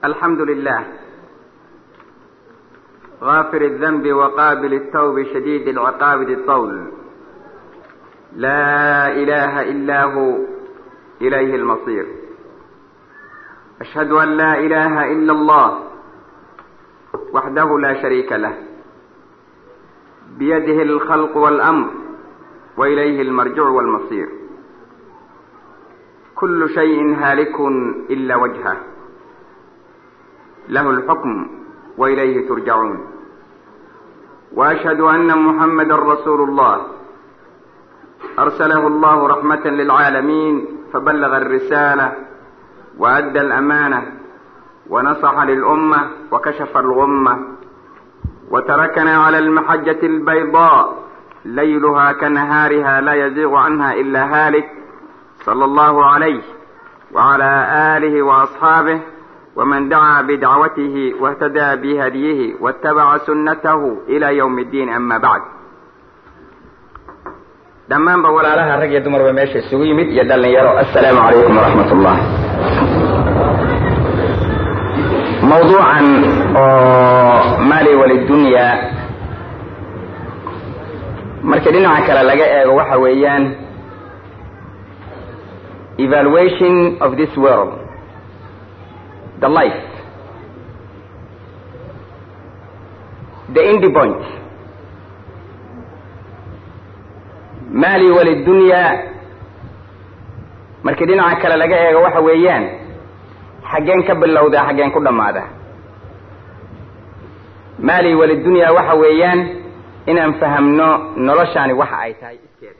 الحمد لله غافر الذنب وقابل التوب شديد العقاب ذي الطول لا إله إلا هو إليه المصير أشهد أن لا إله إلا الله وحده لا شريك له بيده الخلق والأمر وإليه المرجع والمصير كل شيء هالك إلا وجهه له الحكم وإليه ترجعون وأشهد أن محمدا رسول الله أرسله الله رحمة للعالمين فبلغ الرسالة وأدى الأمانة ونصح للأمة وكشف الغمة وتركنا على المحجة البيضاء ليلها كنهارها لا يزيغ عنها إلا هالك صلى الله عليه وعلى آله وأصحابه ومن دعا بدعوته واهتدى بهديه واتبع سنته إلى يوم الدين أما بعد dhammaanba walaalaha rag iyo dumarba meesha isugu yimid iyo dhallinyaro assalaamu calaykum waraxmat ullah mawduucan oo maali walidunya markii dhinaca kale laga eego waxa weeyaan evaluation of this world the life the end point maali walidunya markii dhinaca kale laga eego waxa weeyaan xaggeen ka bilowdaa xaggeen ku dhammaada maali walidunya waxa weeyaan inaan fahamno noloshaani waxa ay tahay iskeeda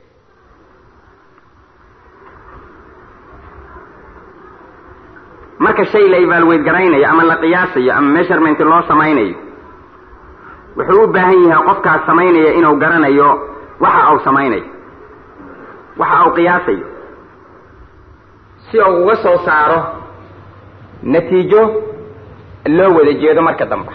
marka shay la evaluate garaynayo ama la qiyaasayo ama measurement loo samaynayo wuxuu u baahan yahay qofkaas samaynaya inuu garanayo waxa uu samaynayo waxa uu qiyaasayo si uu uga soo saaro natiijo loo wada jeedo marka dambe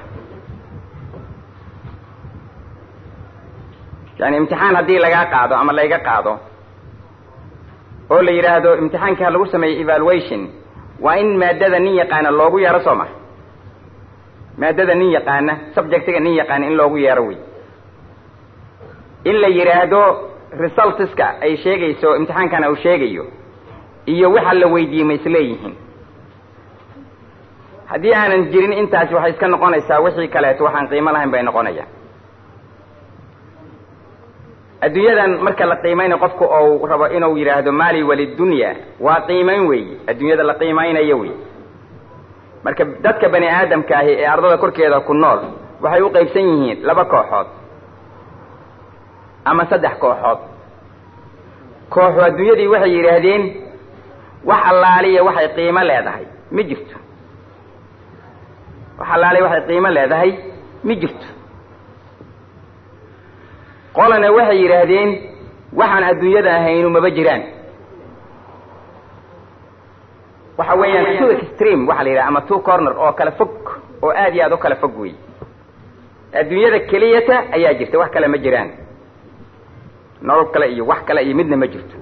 yani imtixaan haddii lagaa qaado ama layga qaado oo la yidhaahdo imtixaanka lagu sameeyo evaluation waa in maadada nin yaqaana loogu yeero soo ma maadada nin yaqaana subjectiga nin yaqaana in loogu yeero wey in la yidhaahdo resultska ay sheegayso imtixaankana uu sheegayo iyo waxa la weydiiyey ma isleeyihiin haddii aanan jirin intaasi waxay iska noqonaysaa wixii kaleeto waxaan qiimo lahayn bay noqonayaan adduunyadan marka la qiimaynayo qofku ou rabo inuu yidhaahdo maali walidunya waa qiimayn weeye adduunyada la qiimaynayo wey marka dadka bani aadamka ahi ee ardada korkeeda ku nool waxay u qaybsan yihiin laba kooxood ama saddex kooxood kooxu adduunyadii waxay yidhaahdeen wax allaaliya waxay qiimo leedahay ma jirto wax allaaliya waxay qiimo leedahay ma jirto qolana waxay yidhaahdeen waxaan adduunyada ahaynu maba jiraan waxa weeyaan two extreme waxa la yidhaha ama two corner oo kala fog oo aad iyo aad u kala fog wey adduunyada keliyata ayaa jirta wax kale ma jiraan nolol kale iyo wax kale iyo midna ma jirto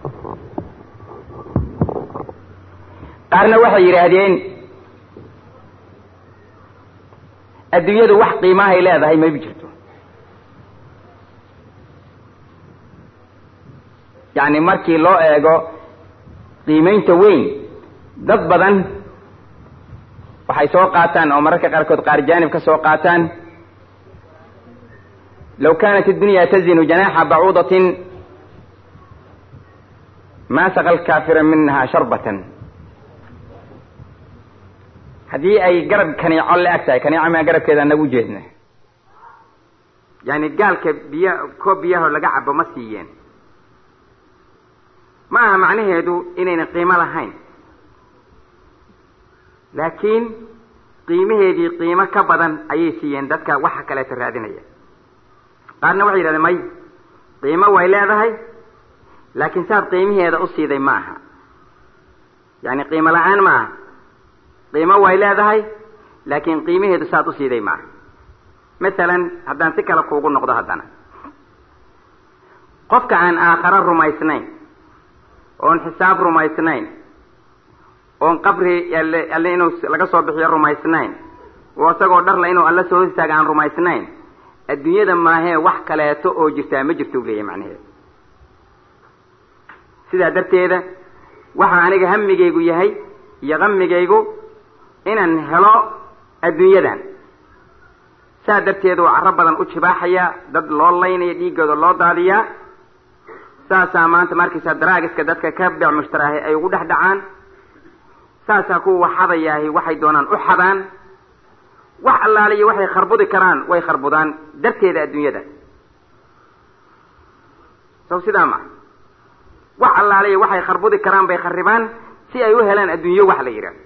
qaarna waxay yidhaahdeen adduunyadu wax qiimahay leedahay maba jirto yacni markii loo eego qiimaynta weyn dad badan waxay soo qaataan oo mararka qaarkood qaar jaanib ka soo qaataan law kanat الdunya tazinu janaxa bacuudatin ma saqa lkaafira minha sharbatan haddii ay garab kaniico la eg tahay kaniico maa garabkeeda nagu jeedna yani gaalka biya koob biyaho laga cabo ma siiyeen ma aha macnaheedu inaynan qiimo lahayn laakiin qiimaheedii qiimo ka badan ayay siiyeen dadka waxa kaleeto raadinaya qaarna waxay yidhahdeen may qiimo way leedahay laakiin saad qiimaheeda u siiday ma aha yani qiimo la-aan ma aha qiimo way leedahay laakiin qiimaheedu saad u siiday ma aha masalan haddaan si kale kuugu noqdo haddana qofka aan aakharo rumaysnayn oon xisaab rumaysnayn oon qabri alle alle inuu laga soo bixiyo rumaysnayn oo isagoo dharla inuu alle soo hostaaga aan rumaysnayn adduunyada maahee wax kaleeto oo jirtaa ma jirto u leeyahy macnaheedu sidaa darteeda waxa aniga hamigaygu yahay iyo qamigaygu inaan helo adduunyadan saa darteed uu carro badan u jibaaxayaa dad loo laynaya dhiiggooda loo daadiyaa saasaa maanta markaysaa daraagiska dadka ka beec mushtaraahi ay ugu dhex dhacaan saasaa kuwa waxadayaahi waxay doonaan u xadaan wax allaaliyo waxay kharbudi karaan way kharbudaan darteeda adduunyada saw sidaa ma wax allaaliyo waxay kharbudi karaan bay kharibaan si ay u helaan adduunyo wax la yidhaah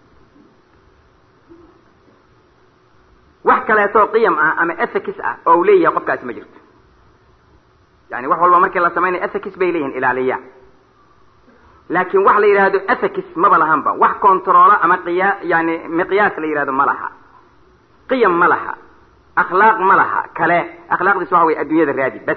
wax kaleetoo qiyam ah ama ethics ah oo uu leeyahay qofkaasi ma jirto yani wax walba markii la samaynayo ethics bay leeyihin ilaaliya laakiin wax la yidhaahdo ethics maba lahanba wax controola ama qiya yani miqyaas la yidhahdo ma laha qiyam ma laha akhlaaq ma laha kale akhlaaqdiis waxa weye adduunyada raadi bas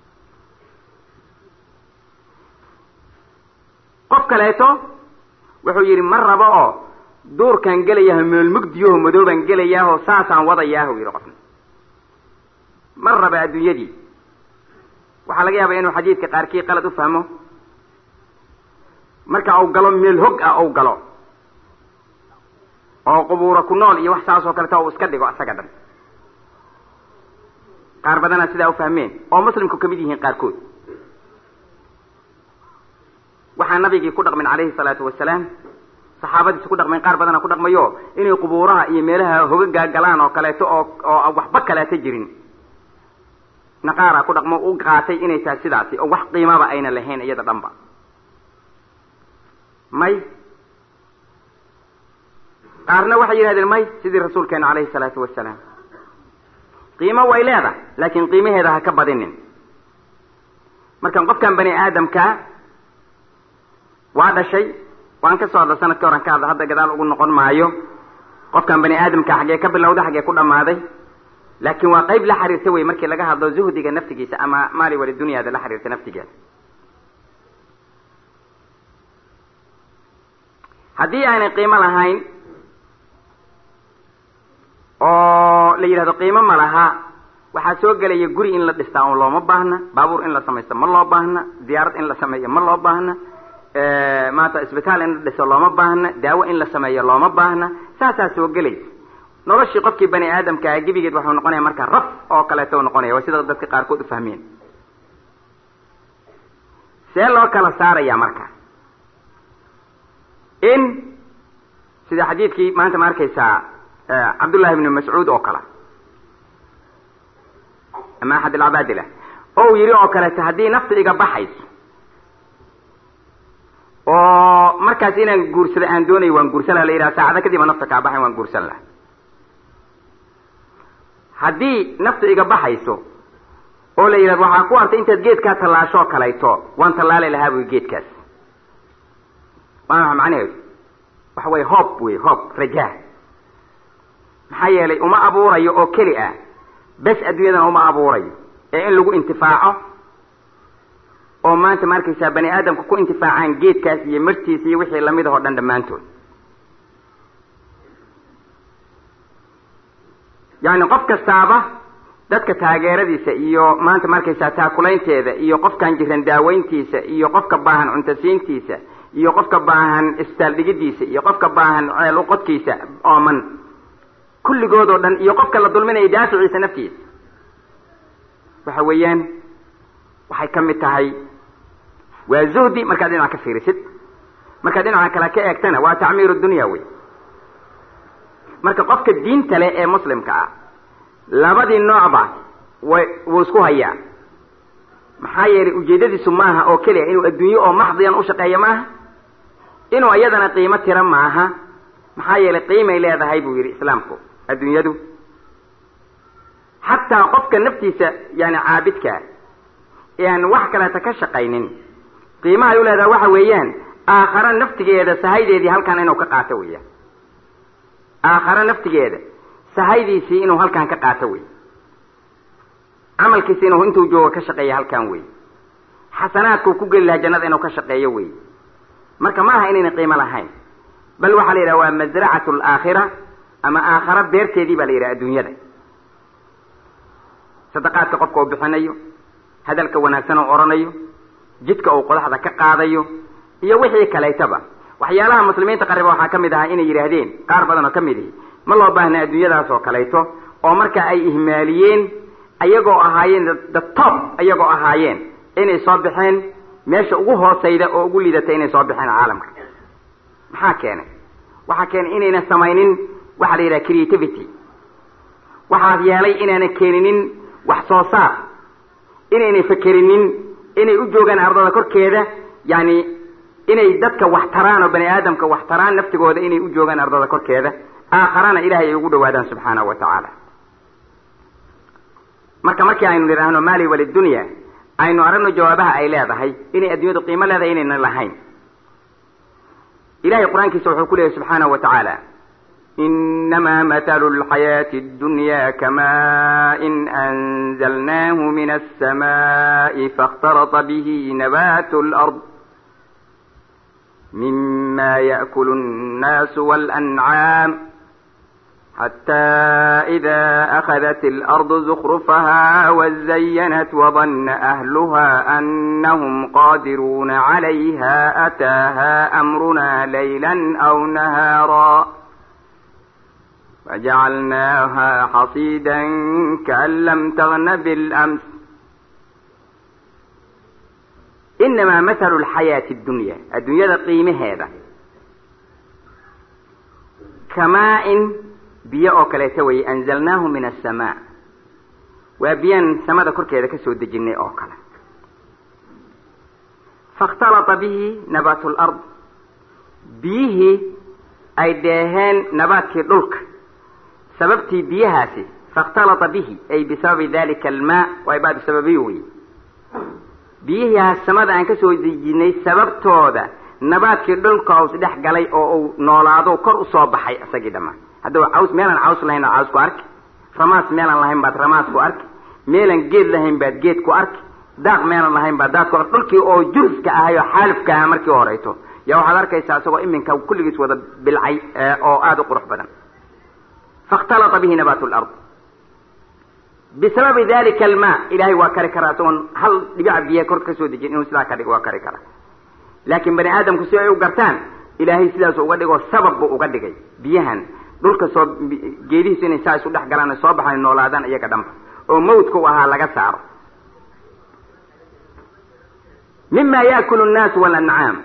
qof kaleeto wuxuu yidhi ma rabo oo duurkaan gelayaho meel mugdiyaho madoobaan gelayaaho saasaan wadayaahu yidhi qofna ma raba adduunyadii waxaa laga yaabaa inuu xadiidka qaarkii qalad u fahmo marka uu galo meel hog ah ou galo oo qubuura ku nool iyo wax saas oo kaleta uu iska dhigo isaga dhan qaar badanaa sidaa u fahmeen oo muslimku kamid yihiin qaarkood waxaa nabigii ku dhaqmin calayhi salaatu wasalaam saxaabadiisa ku dhaqmeen qaar badana ku dhaqmayo inay qubuuraha iyo meelaha hogagaa galaan oo kaleeto oo oo waxba kaleeto jirin naqaara ku dhaqmo u qaatay inay tahay sidaasi oo wax qiimaba ayna lahayn iyada dhanba may qaarna waxay yidhahdeen may sidii rasuulkeena calayhi salaatu wasalaam qiimo way leedahay laakiin qiimaheeda ha ka badinin markan qofkan bani aadamkaa waa dhashay waan ka soo hadla sanadkii horan ka hadla hadda gadaal ugu noqon maayo qofkan bani aadamka xaggee ka bilowda xaggee ku dhammaaday laakiin waa qayb la xiriirta wey markii laga hadlo zuhdiga naftigiisa ama maali wali dunyaada la xiriirta naftigeeda haddii aanay qiimo lahayn oo la yidhahdo qiimo ma laha waxaa soo gelaya guri in la dhistaa oo looma baahna baabuur in la samaysto ma loo baahna diyaarad in la sameeyo ma loo baahna maanta isbitaal in la dhiso looma baahna daawo in la sameeyo looma baahna saasaa soo gelaysa noloshii qofkii bani aadamkaa gebigeed waxuu noqonaya marka raf oo kaleeto noqonaya waa sida dadka qaarkood u fahmeen see loo kala saaraya marka in sida xadiidkii maanta ma arkaysaa cabdullahi ibnu mascuud oo kale ama axad alcabaadila oo uu yidhi oo kaleeto haddii nafta iga baxayso oo markaas inaan guursada aan doonayo waan guursan laha la yidhaha saacada kadib a nafta kaa baxay waan guursan laha haddii nafta iga baxayso oo la yidhahdo waxaa ku artay intaad geedkaa tallaashoo kalayto waan tallaali lahaa buy geedkaas waa maxa macnaheedu waxa weye hoob wey hoob rajaa maxaa yeelay uma abuurayo oo keli ah bes adduunyadana uma abuurayo ee in lagu intifaaco oo maanta ma arkaysaa bani aadamka ku intifaacaan geedkaas iyo martiisa iyo wixii lamid ahoo dhan dhammaantood yacni qof kastaaba dadka taageeradiisa iyo maanta ma arkaysaa taakulaynteeda iyo qofkan jiran daaweyntiisa iyo qofka baahan cuntasiintiisa iyo qofka baahan isbitaal dhigidiisa iyo qofka baahan ceel uqodkiisa ooman kulligood oo dhan iyo qofka la dulminaya daaficiisa naftiisa waxa weeyaan waxay ka mid tahay waa zuhdi markaad dhinaca ka fiirisid markaad dhinaca kale ka eegtana waa tacmiir dunya wey marka qofka diinta leh ee muslimka ah labadii noocba way wuu isku hayaa maxaa yeelay ujeedadiisu maaha oo keliya inuu adduunyo oo maxdiyan u shaqeeyo maaha inuu iyadana qiimo tira maaha maxaa yeelay qiimay leedahay buu yidhi islaamku adduunyadu xataa qofka naftiisa yani caabidkaa ee aan wax kaleeta ka shaqaynin qiimahay u leedahay waxa weeyaan aakhare naftigeeda sahaydeedii halkan inuu ka qaato weeyaan aakhare naftigeeda sahaydiisii inuu halkan ka qaato wey camalkiisi inuu intuu joogo ka shaqeeya halkan wey xasanaadkuu ku geli lahaa jannada inuu ka shaqeeyo wey marka ma aha inayna qiimo lahayn bal waxaa la yidhaha waa masracatu alaakhira ama aakhara beerteedii baa la yidhaha adduunyada sadaqaadka qofka uu bixinayo hadalka wanaagsan oo odhanayo jidka uu qodaxda ka qaadayo iyo wixii kaleetaba waxyaalaha muslimiinta qariba waxaa ka mid ahaa inay yidhaahdeen qaar badan oo ka mid ihi ma loo baahna adduunyadaas oo kaleeto oo marka ay ihmaaliyeen ayagoo ahaayeen the top ayagoo ahaayeen inay soo baxeen meesha ugu hoosayda oo ugu liidata inay soo baxeen caalamka maxaa keenay waxaa keenay inayna samaynin waxaa la yidhaha creativity waxaa yeelay inaana keeninin wax soo saar inaynay fekerinin inay u joogaan ardada korkeeda yani inay dadka wax taraan oo bani aadamka wax taraan naftigooda inay u joogaan ardada korkeeda aakharana ilahay ay ugu dhawaadaan subxaanahu wa tacaala marka markii aynu nidhaahno maali walidunya aynu aragno jawaabaha ay leedahay inay adduunyadu qiimo leedahay inaynan lahayn ilahay qur-aankiisa wuxuu ku leeyahy subxaanahu wa tacaala inama mathalu lxayaati اdunya kamain anzalnahu min alsamaءi faاkhtarata bihi nabat lard mima yaأkul الnas wاlancaam حتى إذا أخذت الأرض زخرفها وزينت وظن أهلها أنهم قادرون عليها أتاها أمرنا ليلا أو نهارا فجعلناها حصيدا كأن لم تغن بالأمس إنما مثل الحياة الدنيا الدنيا قيمة هذا كماء biyo oo kaleeto weye anzalnaahu min asamaa waa biyaan samada korkeeda ka soo dejinay oo kale faاkhtalata bihi nabaatu lard biyihii ay dheeheen nabaadkii dhulka sababtii biyahaasi faاkhtalata bihi ay bisababi dalika almaa waa baa bisababiyo wey biyihiihaas samada aan ka soo dejinay sababtooda nabaadkii dhulka us dhex galay oo uu noolaado kor usoo baxay isagii dhammaan haddaba caws meelaan caws lahayn oo caws ku arki ramaas meelaan lahayn baad ramaas ku arki meelaan geed lahayn baad geed ku arki daaq meelaan lahayn baad daaq ku arki dhulkii oo jurska ahay oo xaalifka aha markii horeyto yaa waxaad arkaysaa isagoo iminka kulligiis wada bilcay oo aada u qurux badan faاkhtalata bihi nabaat lard bisababi dalika almaa ilahay waa kari karaa isagoon hal dhibica biyaha kor ka soo dejin inuu sidaa ka dhigo waa kari karaa laakiin bani aadamku si ay u gartaan ilaahay sidaasu uga dhigoo sabab buu uga dhigay biyahan dhulka soo geedihiisu inay saa isu dhex galaan soo baxaan noolaadaan iyaga dhanba oo mawdka u ahaa laga saaro mima yaakulu nnaasu walancaam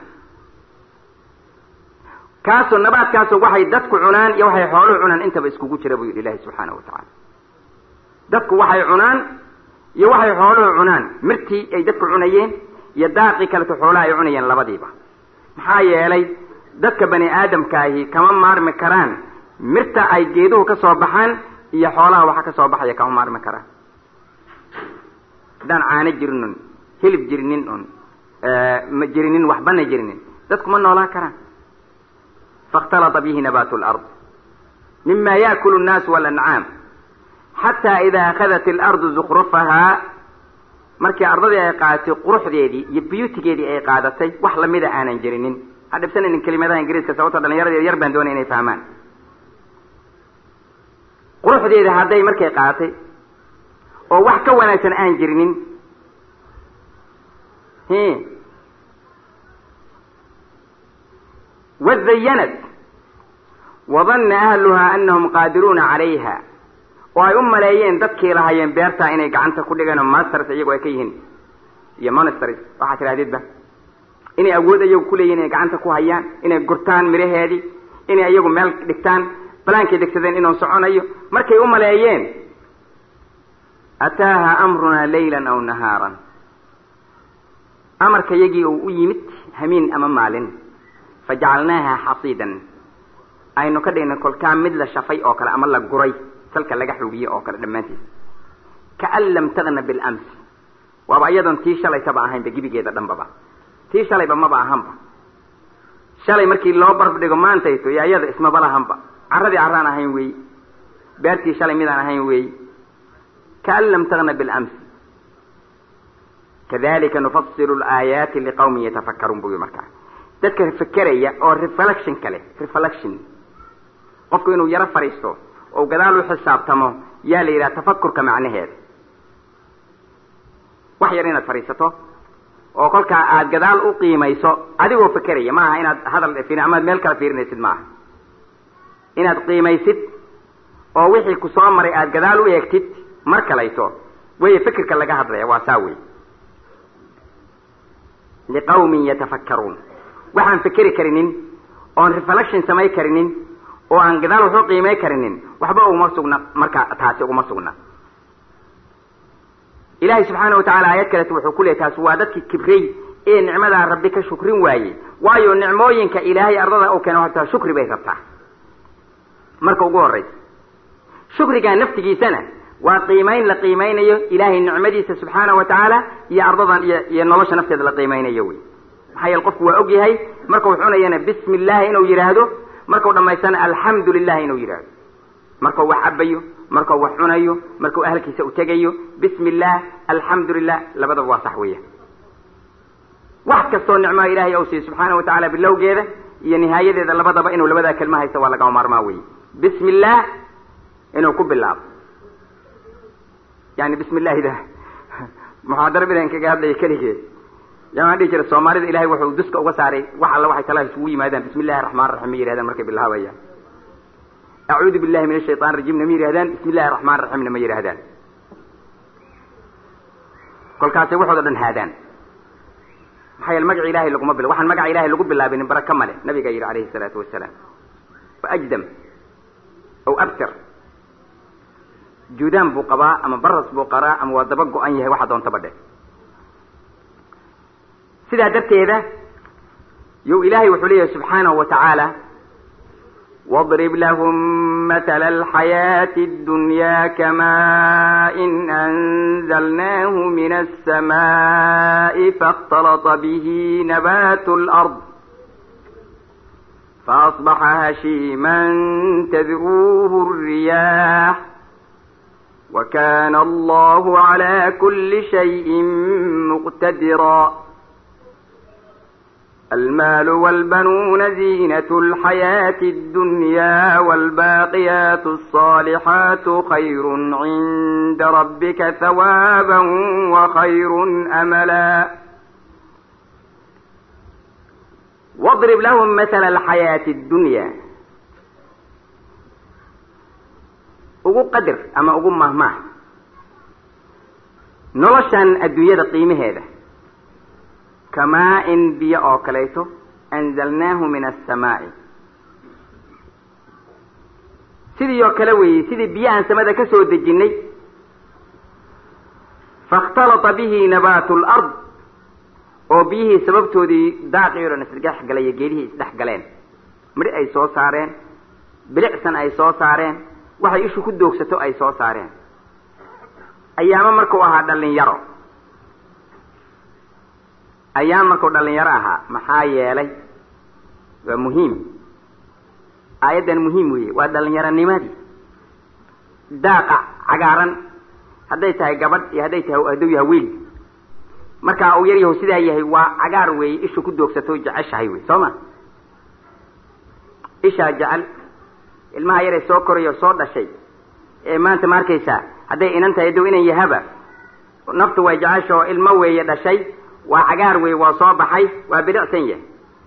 kaasoo nabaadkaasoo waxay dadku cunaan iyo waxay xooluhu cunaan intaba iskugu jira buu yidhi ilahi subxaanahu wa tacaala dadku waxay cunaan iyo waxay xooluhu cunaan mirtii ay dadku cunayeen iyo daaqii kaleto xoolaha ay cunayeen labadiiba maxaa yeelay dadka bani aadamkaahi kama maarmi karaan mirta ay geeduhu ka soo baxaan iyo xoolaha waxa ka soo baxaya kama maarmi karaan haddaan caano jirin un hilib jirinin un ma jirinin waxbana jirinin dadku ma noolaan karaan faاkhtalata bihi nabaatu lard mima yaakulu الnaasu walancaam xataa ida akhadat اlardu zukrufahaa markii ardadii ay qaadatay quruxdeedii iyo beautigeedii ay qaadatay wax lamida aanan jirinin ha dhibsanaynin kelimadaha ingiriiska sababto dhalinyarada yar baan doonay inay fahmaan quruxdeeda hadday markay qaadatay oo wax ka wanaagsan aan jirinin hi wazayanat wadanna ahluhaa anahum qaadiruuna calayha oo ay u maleeyeen dadkii lahayeen beertaa inay gacanta ku dhigeen oo masters iyagoo ay ka yihiin iyo monsters waxaa tidhahdidba inay awood iyagu kuleeyihin inay gacanta ku hayaan inay gurtaan miraheedii inay iyagu meel dhigtaan balaankay degsadeen inuu soconayo markay u maleeyeen ataaha amrunaa laylan aw nahaaran amarka yagii uu u yimid hamiin ama maalin fajacalnaaha xasiidan aynu ka dhignay kolkaa mid la shafay oo kale ama la guray salka laga xuubiyey oo kale dhammaantiis kaan lam tagna bilams waaba iyadoon tii shalaytaba ahaynba gebigeeda dhanbaba tii shalayba maba ahanba shalay markii loo barb dhigo maantayto iyo iyada ismaba lahanba carradii carraan ahayn weey beertii shalay midaan ahayn weey kaan lam tagna bilams kadalika nufasilu laayaati liqawmin yatafakkaruun buu yii markaa dadka fekeraya oo reflection kale reflection qofku inuu yaro fadhiisto oo gadaal u xisaabtamo yaa la yidhaha tafakurka macnaheeda wax yar inaad fadhiisato oo kolkaa aad gadaal u qiimayso adigoo fekeraya maaha inaad hadal amaad meel kala fiirinaysid maaha inaad qiimaysid oo wixii ku soo maray aad gadaal u eegtid mar kalayso weye fikirka laga hadlaya waa saa wey liqawmin yatafakkaruun waxaan fekeri karinin oon reflection samay karinin oo aan gadaal waxu qiimay karinin waxba uguma sugna marka taasi uguma sugna ilaahay subxaana wa tacala aayad kaleeto wuxuu ku leey taasi waa dadkii kibrey ee nicmadaa rabbi ka shukrin waayey waayo nicmooyinka ilaahay ardada u keeno horta shukri bay rabtaa marka ugu horraysa shukrigaa naftigiisana waa qiimayn la qiimaynayo ilaahay nicmadiisa subxaana wa tacaala iyo ardadan iyo iyo nolosha nafteeda la qiimaynayo wey maxaa yeele qofku waa og yahay markau cunayana bismi illaahi inuu yidhaahdo markau dhammaystana alxamdu lilahi inuu yidhaahdo markau wax cabayo markau wax cunayo markau ahalkiisa u tegayo bismi illah alxamdu lilah labadaba waa sax weya wax kastoo nicmaa ilaahay ou siiyo subxaana wa tacala bilowgeeda iyo nihaayadeeda labadaba inuu labadaa kelma haysto waa lagama maarmaa wey bismi illah inuu ku bilaabo yani bismi illahida muxaadaro bilan kaga hadlaya keligeed yaaan dhihi jira soomaalida ilahay wuxuu duska uga saaray wax alla waxay talaha isugu yimaadaan bismi illahi raxmaan raxiim ma yihahdaan markay bilaabayaan acuudu billahi min ashaytan rajiimna ma yihahdaan bismi illahi raxmaan raxiimna ma yihahdaan kolkaasay waxooda dhan haadaan maxaa yeele magaca ilahay laguma bil waxaan magaca ilahay lagu bilaabinin baraka male nabiga yidhi alayhi salaatu wasalaam wa ajdam aw abtar juudaan buu qabaa ama baras buu qaraa ama waa daba go-an yahay waxa doontaba dhe sidaa darteeda yow ilaahay wuxuu leeyahay subxaanahu wa tacaala واضرب لهم مثل الحياة الدنيا كماء أنزلناه من السماء فاختلط به نبات الأرض فأصبح هشيما تذروه الرياح وكان الله على كل شيء مقتدرا المال والبنون زينة الحياة الدنيا والباقيات الصالحات خير عند ربك ثوابا وخير أملا واضرب لهم مثل الحياة الدنيا ugu qadir ama ugu mahmaah noloshan adduunyada qiimaheeda kamaa-in biyo oo kaleeto anzalnaahu min assamaa'i sidii oo kale weeyey sidii biyahaan samada ka soo dejinnay faاkhtalata bihi nabaatu lard oo biyihii sababtoodii daaqii o dhan isdhex galay iyo geedihii isdhex galeen midhi ay soo saareen bilicsan ay soo saareen waxay ishu ku doogsato ay soo saareen ayaamo markuu ahaa dhalinyaro ayaam markuu dhalinyaro ahaa maxaa yeelay waa muhiim aayaddan muhiim weeye waa dhalinyaronimadii daaqa cagaaran hadday tahay gabadh iyo hadday tahay hadduu yahay wiil markaa uu yar yahu sidaa yahay waa cagaar weeye ishu ku doogsato jeceshahay wey soo ma ishaa jecel ilmaha yaree soo korayo soo dhashay ee maanta ma arkaysaa hadday inan tahay dow inan yahaba naftu way jecesha oo ilmo weeye dhashay waa cagaar weeye waa soo baxay waa bidicsan yahay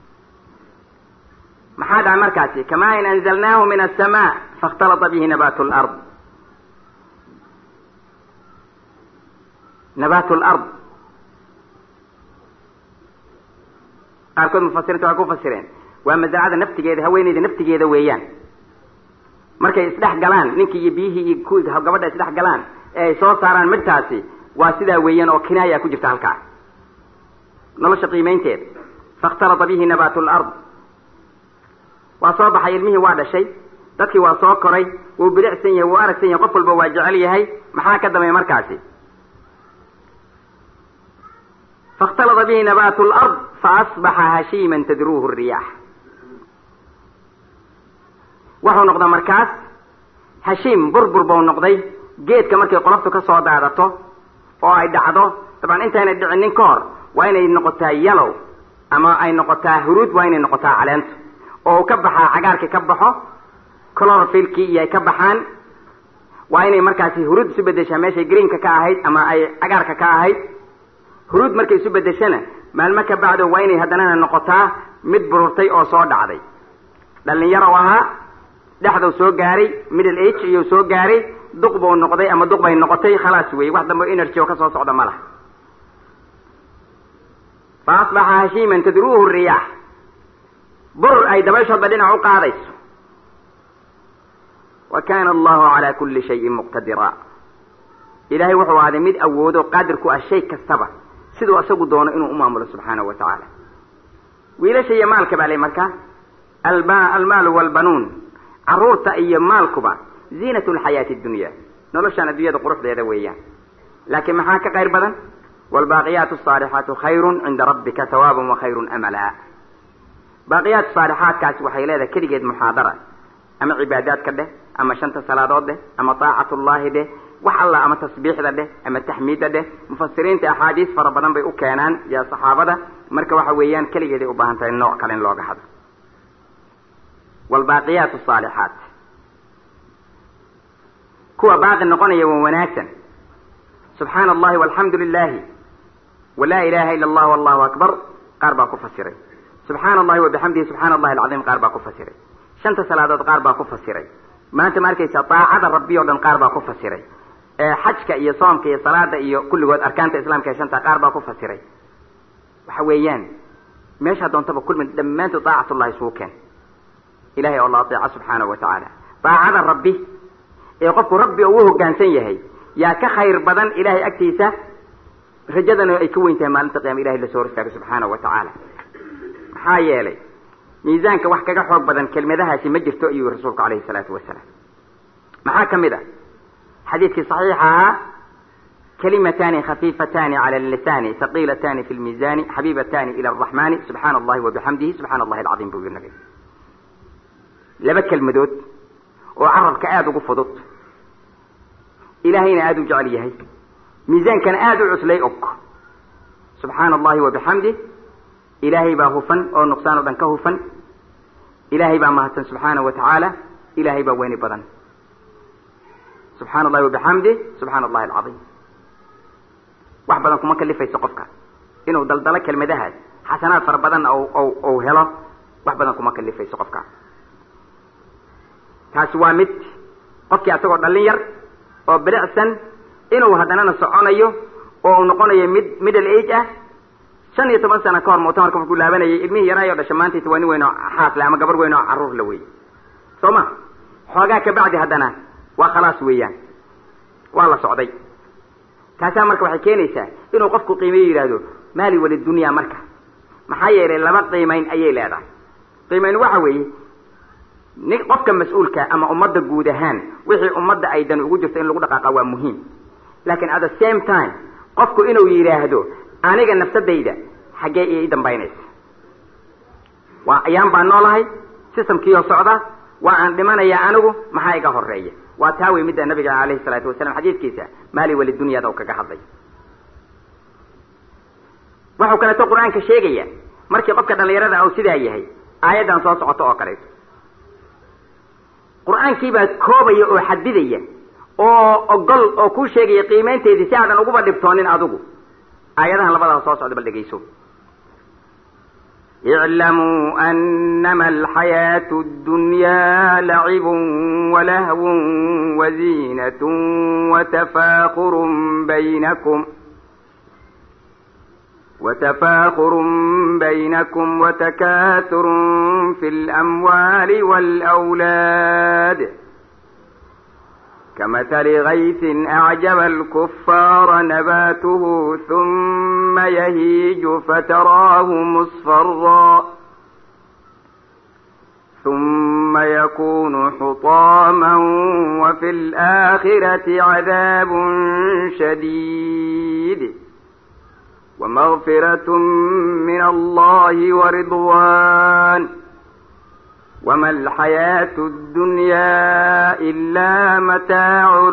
maxaa dhaca markaasi kamaa in anzalnaahu min aلsamaa faاkhtalata bihi nabaatu lard nabaatu lard qaarkood mufasiriinta waxay ku fasireen waa masaacada naftigeeda haweeneyda naftigeeda weeyaan markay isdhex galaan ninkii iyo biyihii iyo ku gabadha isdhex galaan ee ay soo saaraan midtaasi waa sidaa weeyaan oo kinaaya ku jirta halkaa nolosha qiimaynteeda faاkhtalata bihi nabaatu lard waa soo baxay ilmihii waa dhashay dadkii waa soo koray wuu bilicsan yahay wuu aragsan yahay qof walba waa jecel yahay maxaa ka dambeeya markaasi faاkhtalata bihi nabaatu lard faasbaxa hashiiman tadruuhu الriyaax wuxuu noqda markaas hashiim burbur buu noqday geedka markay qoloftu ka soo daadato oo ay dhacdo dabcan intaynay dhicinin ka hor waa inay noqotaa yalow ama ay noqotaa huruud waa inay noqotaa caleentu oo uu ka baxaa cagaarkii ka baxo clorofilkii iyo ay ka baxaan waa inay markaasi huruud isu bedeshaa meeshay greenka ka ahayd ama ay cagaarka ka ahayd huruud markay isu bedeshana maalmo ka bacdo waa inay haddanana noqotaa mid bururtay oo soo dhacday dhalinyaro ahaa dhexdau soo gaaray middle age iyuu soo gaaray duq buu noqday ama duq bay noqotay khalaas wey wax dambe energy oo kasoo socda ma laha fa asbaxa hashiiman tadruuhu riyaax burur ay dabayshoodba dhinac u qaadayso wa kana allahu calaa kulli shayin muqtadira ilaahay wuxuu ahaaday mid awoodo qaadir ku ah shay kastaba siduu isagu doono inuu u maamulo subxaanahu wa tacaala wiilasha iyo maalka baa lay markaa alba almaalu walbanuun carruurta iyo maalkuba ziinat lxayaati addunya noloshaan addunyada quruxdeeda weeyaan laakiin maxaa ka qayr badan waalbaaqiyaatu asaalixaatu khayrun cinda rabbika hawaaban wa khayrun amala baaqiyaat saalixaadkaasi waxay leedahay keligeed muxaadara ama cibaadaadka dheh ama shanta salaadood dheh ama taacatullaahi dheh wax alla ama tasbiixda dheh ama taxmiidda dheh mufasiriinta axaadiis fara badan bay u keenaan ya saxaabada marka waxa weeyaan keligeeday u baahan tahay nooc kale in looga hadlo waalbaaqiyaat asaalixaat kuwa baaqi noqonaya waa wanaagsan subxaana allahi walxamdu lilahi walaa ilaha ila allah wallahu akbar qaar baa ku fasiray subxaana allahi wabixamdihi subxana allahi alcadiim qaar baa ku fasiray shanta salaadood qaar baa ku fasiray maanta ma arkaysa daacada rabbi o dhan qaar baa ku fasiray xajka iyo soomka iyo salaada iyo kulligood arkaanta islaamka ee shanta qaar baa ku fasiray waxa weeyaan meeshaa doontaba kulmi dhammaantood daacatullahi isugu keen ilahay oo la ateeca subxaanahu wa tacaala daacada rabbi ee qofku rabbi uu hoggaansan yahay yaa ka khayr badan ilahay agtiisa rajadana ay ka weyn tahay maalinta qiyama ilahay lasoo hor istaago subxaanahu wa tacaala maxaa yeelay miisaanka wax kaga xoog badan kelmadahaasi ma jirto ayuu rasuulku calayhi salaatu wasalaam maxaa ka mid a xadiidkii saxiixa ahaa kalimatani khafiifatani cala allisani haqiilatani fi lmiisani xabiibatani ila araxmani subxaana allahi wabixamdihi subxana allahi alcadiim buu yiri nabiga laba kelmadood oo carabka aada ugu fudud ilaahayna aada u jecel yahay miisaankana aada u cuslay og subxaana allahi wabixamdih ilaahay baa hufan oo nuqsaan o dhan ka hufan ilaahay baa mahadsan subxaana wa tacaala ilaahay baa weyni badan subxaana allahi wabixamdih subxaana allahi alcadiim wax badan kuma kalifayso qofka inuu daldalo kelmadahaas xasanaad fara badanna ou helo wax badan kuma kalifayso qofka taasi waa mid qofkii asagoo dhallin yar oo bilicsan inuu haddanana soconayo oo uu noqonayo mid middle age ah shan iyo toban sana ka hor muctamarka markuu laabanayay ilmihii yaraayo dhasha maantaysa waa nin weyn oo xaasle ama gabar weyn oo carruur la wey soo ma xoogaa kabacdi haddana waa khalaas weeyaan waa la socday taasaa marka waxay keenaysaa inuu qofku qiimeyo yidhaahdo maali walidunya marka maxaa yeelay laba qiimayn ayay leedahay qiimayn waxa weeye ni qofka mas-uulka ama ummadda guud ahaan wixii ummadda ay dan ugu jirto in lagu dhaqaaqa waa muhiim laakiin at the same time qofku inuu yidhaahdo aniga nafsadayda xaggee ii dambaynaysa waa ayaan baan noolahay systemkiioo socda waa aan dhimanaya anigu maxaa iga horeeya waa taa wey midda nabiga alayhi salaatu wasalam xadiidkiisa maali walidunyada u kaga hadlay waxau kaleeto qur-aanka sheegaya markii qofka dhallinyarada u sidaa yahay aayaddan soo socoto oo kaleeto qur-aankii baa koobaya oo xadidaya oo ogol oo kuu sheegaya qiimaynteedii si aadan uguba dhibtoonin adigu aayadahan labadaas soo socda bal dhegayso اعلموا أنما الحياة الدنيا لعب ولهو وزينة وتفاخر بينكم وتفاخر بينكم وتكاثر في الأموال والأولاد كمثل غيث أعجب الكفار نباته ثم يهيج فتراه مصفرا ثم يكون حطاما وفي الآخرة عذاب شديد ومغفرة من الله ورضوان وما الحياة الدنيا إلا متاع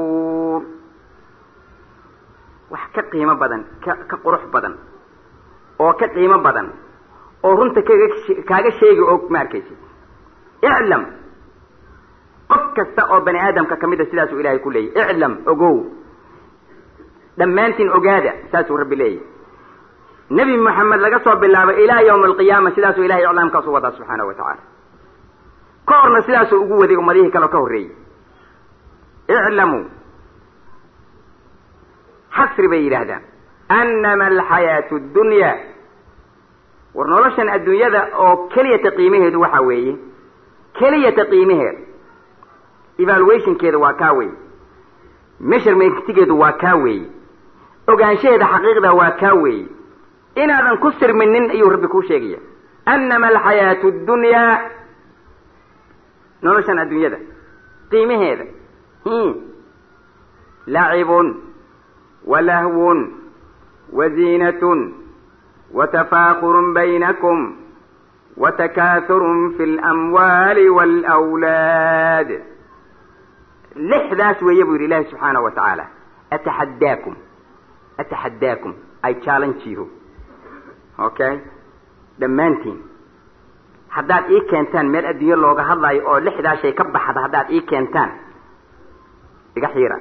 الغرور wax ka qiimo badan ka ka qurux badan oo ka qiimo badan oo runta kaga kaaga sheegi og ma arkaysid iclam qof kasta oo bani aadamka kamid a sidaasuu ilahay ku leeyahy iclam ogow dhammaantiin ogaada saasuu rabbi leeyahy nebi moxamed laga soo bilaabo ilaa yawma alqiyaama sidaasuu ilahay iclaamkaasu wadaa subxaana wa tacaala ka horna sidaasuu ugu waday ummadihii kaleo ka horreeyey iclamuu xasri bay yidhaahdaan anama alxayaatu ddunyaa war noloshan adduunyada oo keliyata qiimaheedu waxa weeye keliyata qiimaheeda evaluationkeeda waa kaa weeye measurementtigeedu waa kaa weeye ogaanshaheeda xaqiiqda waa kaa weeye inaadan ku sirminin ayuu rabbi kuu sheegaya anama alxayaatu ddunyaa noloshan adduunyada qiimaheeda lacibun walahwun waziinatun watafaakurun baynakum watakaathurun fi lamwaali waalawlaad lixdaas weeye buu yidhi ilaahi subxaanahu wa tacaala ataxaddaakum ataxaddaakum i challenge you okay dhammaantiin haddaad ii keentaan meel adduunye looga hadlaayo oo lixdaa shay ka baxda haddaad ii keentaan iga xiira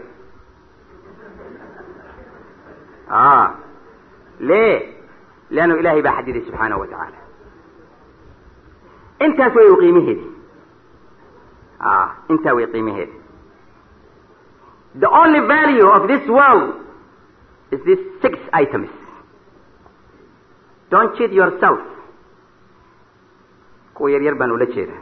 a le leannu ilaahay baa xadiday subxaanahu wa tacaala intaas way qiimaheedi a intaa way qiimaheedi the only value of this world is these six items don't cheat yourself kuwa yar yar baan ula jeedaa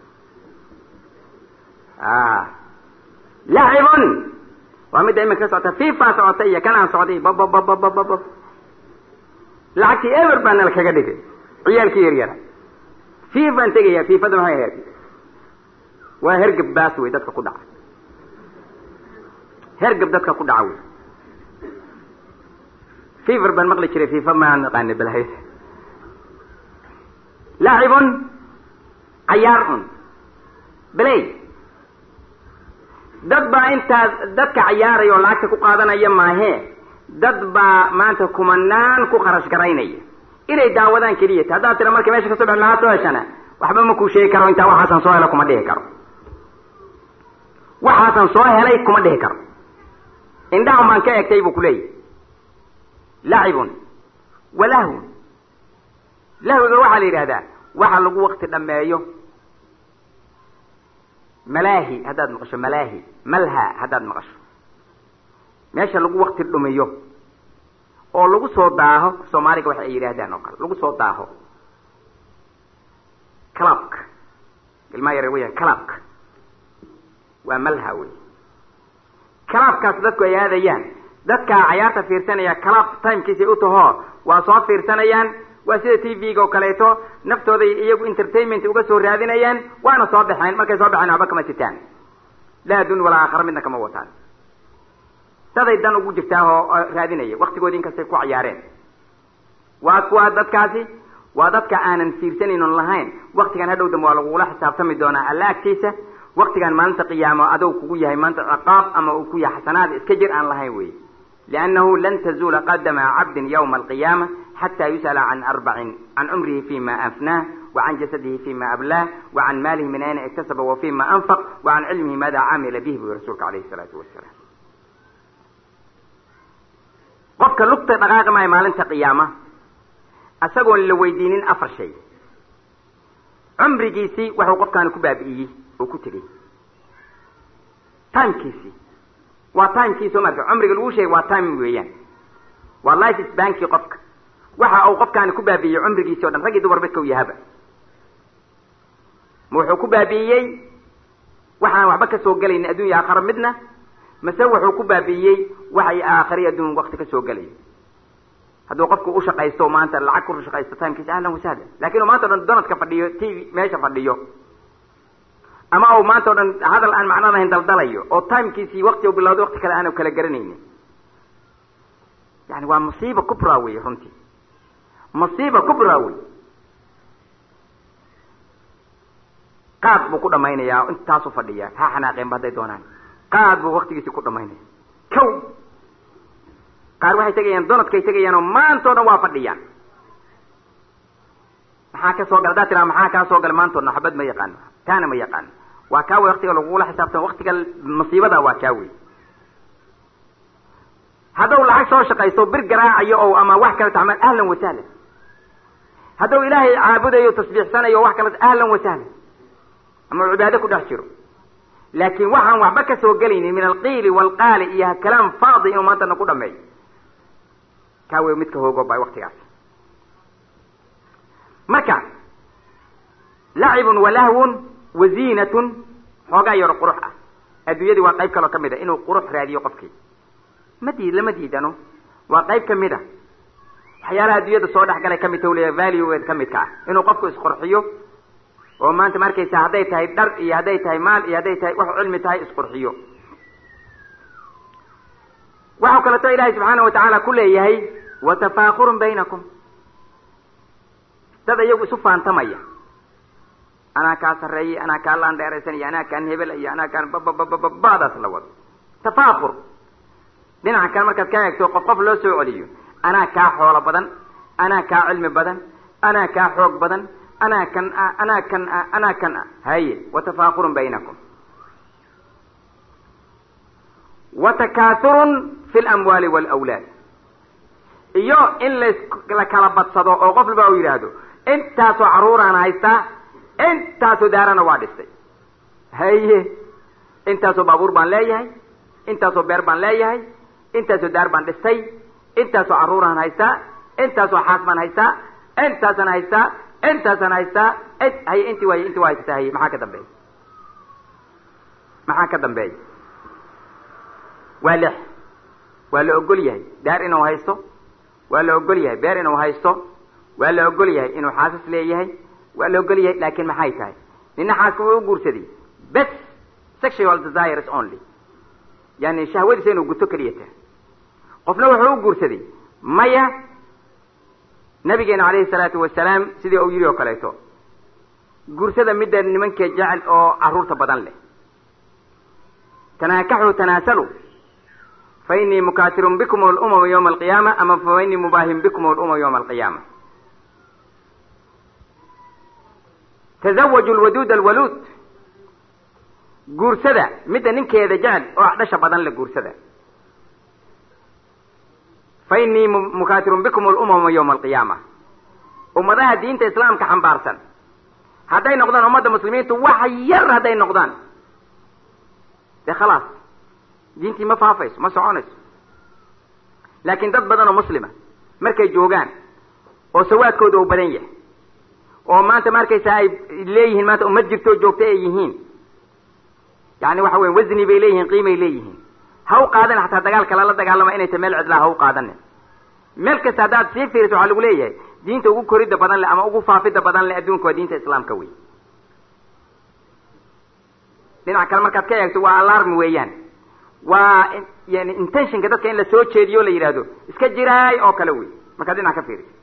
lacibun waa midda iminka ka socota fifa socota iyo kanaan socday babababababab lacagtii ever baa nala kaga dhigay ciyaalkii yar yara fifaan tegaya fifada maxay ahayd waa hergab baas wey dadka ku dhaca hergab dadka ku dhaca wey fever baan maqli jiray fifa maan naqaani balhay lacibun cayaar un beley dad baa intaas dadka cayaaraya oo lacagta ku qaadanaya maahee dad baa maanta kumanaan ku kharash garaynaya inay daawadaan keliya ta haddaad tira marka meesha kasoo bix lahaa soo heshana waxba ma kuu sheegi karo intaa waxaasan soo hela kuma dhihi karo waxaasan soo helay kuma dhihi karo indhahan baan ka egtay buu kuleeyahy lacibun walahwun lahwiga waxaa la yidhahdaa waxa lagu wakti dhameeyo malaahi haddaad maqasho malaahi malha haddaad maqasho meesha lagu wakti dhumiyo oo lagu soo daaho soomaaliga waxa ay yidhaahdaan oo kale lagu soo daaho calabka ilmaa yare weya calabka waa malha wey calabkaas dadku ay aadayaan dadkaa cayaarta fiirsanaya calab timekiisay u tahoo waa soo fiirsanayaan waa sida t v-ga oo kaleeto naftooday iyagu entertainment uga soo raadinayaan waana soo baxeen markay soo baxeen waxba kama sitaan laa adun walaa aakhara midna kama wataan daday dan ugu jirtaa oo raadinaya waktigoodi inkastay ku cayaareen waa kuwa dadkaasi waa dadka aanan fiirsanaynin on lahayn waktigan hadhow dambe waa lagugula xisaabtami doonaa alla agtiisa waktigan maalinta qiyaamo adow kugu yahay maanta ciqaab ama uu ku yahay xasanaad iska jir aan lahayn wey liannahu lan tazuula qadama cabdin yawma alqiyaama xata yus'ala can arbacin can cumrihi fima afnaah wacan jasadihi fima ablaah wacan maalihi min ayna iktasaba wa fima anfaq wacan cilmihi maada camila bihi buy rasuulka alayhi salaatu wasalaam qofka lugta dhaqaaqi maayo maalinta qiyaama isagoon la weydiinin afar shay cumrigiisii waxuu qofkaani ku baabi'iyey oo ku tegey timekiisii waa timekiisi o marka cumriga lagu sheegay waa time weeyaan waa life sbankii qofka waxa uu qofkaani ku baabi'iyey cumrigiisi o dhan rag iyo dumar midka u yahaba ma wuxuu ku baabi'iyey waxaan waxba ka soo gelaynin addunya aakhara midna mase wuxuu ku baabi'iyey waxay aakhari adduun wakti ka soo gelaya hadduu qofku u shaqaysto maanta lacag ku shaqaysto timekiisa ahlan wasahlan lakin u maanta o dhan donadka fadhiyo t v meesha fadhiyo ama u maanta o dhan hadal aan macno lahayn daldalayo oo timekiisii wakti u bilowday wakti kale aanu kala garanaynin yani waa musiiba kubra wey runtii musiiba kubra wey qaad buu ku dhamaynayaa intaasu fadhiya ha xanaaqeenba hadday doonaan qaad buu waktigiisii ku dhamaynaya kow qaar waxay tegayaan donadkay tegayaan oo maanta o dhan waa fadhiyaan maxaa ka soo gala haddaad tiraa maxaa kaa soo gala maantoodna xabad ma yaqaano taana ma yaqaano waa kaa wey waktiga lagugula xisaabtama waktiga masiibada waa kaa wey haddau lacag soo shaqaysto bir garaacayo o ama wax kale tacmal ahlan wasahlan haddau ilaahay caabudayo tasbiixsanayo o wax kale ahlan wasahlan ama cibaado ku dhex jiro laakin waxaan waxba ka soo gelaynin min alqiili waalqaali iyo kalaam faadi inuu maantana ku dhameeyo kaa wey midka hoogo ba waktigaas marka lacibun walahwun waziinatun xoogaa yaro qurux ah adduunyadii waa qayb kaloo ka mid a inuu qurux raadiyo qofkii ma diid lama diidano waa qayb ka mid a waxyaalaha adduunyada soo dhex galay kamid ta leeya valueed ka midka ah inuu qofku isqurxiyo oo maanta ma arkaysa hadday tahay dhar iyo hadday tahay maal iyo hadday tahay wax cilmi tahay isqurxiyo waxau kaleeto ilaahay subxaana watacaala ku leeyahay watafaakurun baynakum dad iyagu isu faantamaya anaa kaa sarreeyay anaa kaa laandheeraysan iyo anaa kaan hebel iyo anaa kaan bababababadaas la wado tafaakur dhinaca kale markaad ka eegto qof qof loo soo celiyo anaa kaa xoolo badan anaa kaa cilmi badan anaa kaa xoog badan anaa kan a anaa kan a anaa kan a haye watafaakurun baynakum watakaathurun fi lamwaali waalawlaad iyo in las la kala badsado oo qof walba u yidhaahdo intaasoo carruuraan haystaa intaasoo daarana waa dhistay haye intaasoo baabuur baan leeyahay intaasoo beer baan leeyahay intaasoo daar baan dhistay intaasoo carruuraan haystaa intaasoo xaas baan haystaa intaasaan haystaa intaasaan haystaa haye intii waay intii waa haysataa haye maxaa ka dambeeya maxaa ka dambeeya waa lix waa la ogol yahay daar inuu haysto waa la ogol yahay beer inuu haysto waa la ogol yahay inuu xaasas leeyahay waa la ogol yahay laakin maxay tahay nina xaaska wuu u guursaday bes sexual desires only yani shahwadiisa inuu guto keliya tahay qofna wuxuu u guursaday maya nabigeena calayhi salaatu wasalaam sidii uu yidhi oo kaleeto guursada midda nimanka jecel oo carruurta badan leh tanaakaxuu tanaasalu fa inii mukaasirun bikum alumama yawma alqiyaama ama fa inii mubaahin bikum alumama yawma alqiyaama tazawaju lwaduud alwaluud guursada midda ninkeeda jecel oo dhasha badan le guursada fa inii mukaasirun bikum alumama yawma alqiyaama ummadaha diinta islaamka xambaarsan hadday noqdaan ummadda muslimiintu wax yar hadday noqdaan dee khalaas diintii ma faafayso ma soconayso laakiin dad badan oo muslima markay joogaan oo sawaadkooda uu badan yahay oo maanta ma arkaysaa ay leeyihiin maanta ummad jirtoo joogta ay yihiin yani waxa weya wasni bay leeyihiin qiimay leeyihiin ha u qaadan xataa dagaalka lala dagaalama inay ta meel cidlaa ha u qaadanin meel kasta haddaad sii fiiriso waxaa lagu leeyahay diinta ugu koridda badan leh ama ugu faafidda badan leh adduunka waa diinta islaamka wey dhinac kale markaad ka eegto waa alarm weeyaan waa yani intentionka dadka in la soo jeediyo o la yidhaahdo iska jiraay oo kale wey markaad dhinac ka fiiriso